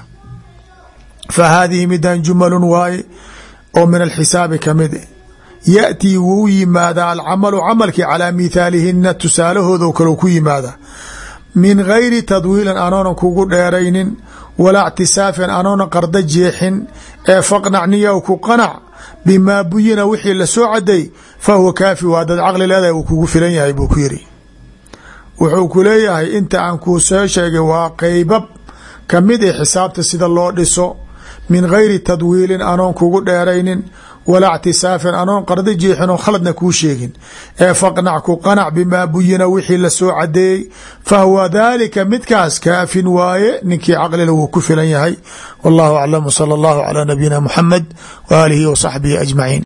fa haadihi midan jumalun waaye oo min alxisaabi kamid yaأtii wuu yimaadaa alcamalu camalkii calaa mithaalihina tusaalahooda kale ku yimaada min gayri tadwiilin anoonan kugu dheeraynin walaa اctisaafin anoonan qarda jeexin ee faqnacniya ku qanac bimaa buyina wixii lasoo caday fahuwa kaafi waa dad caqli leedahay uu kugu filan yahay buu ku yiri wuxuu ku leeyahay inta aan kuu soo sheegay waa qeybab kamid ah xisaabta sida loo dhiso min gayri tadwiilin anoon kugu dheeraynin walaa اctisaafin anoon qarda jeexin oo khaladna kuu sheegin ee faqnac ku qanac bimaa buyina wixii lasoo cadeeyey fahuwa daalika midkaas kaafin waaye ninkii caqlila wuu ku filan yahay wallahu aclam wsala allahu calaa nabiyina muxamed wa aalihi wa saxbihi ajmaciin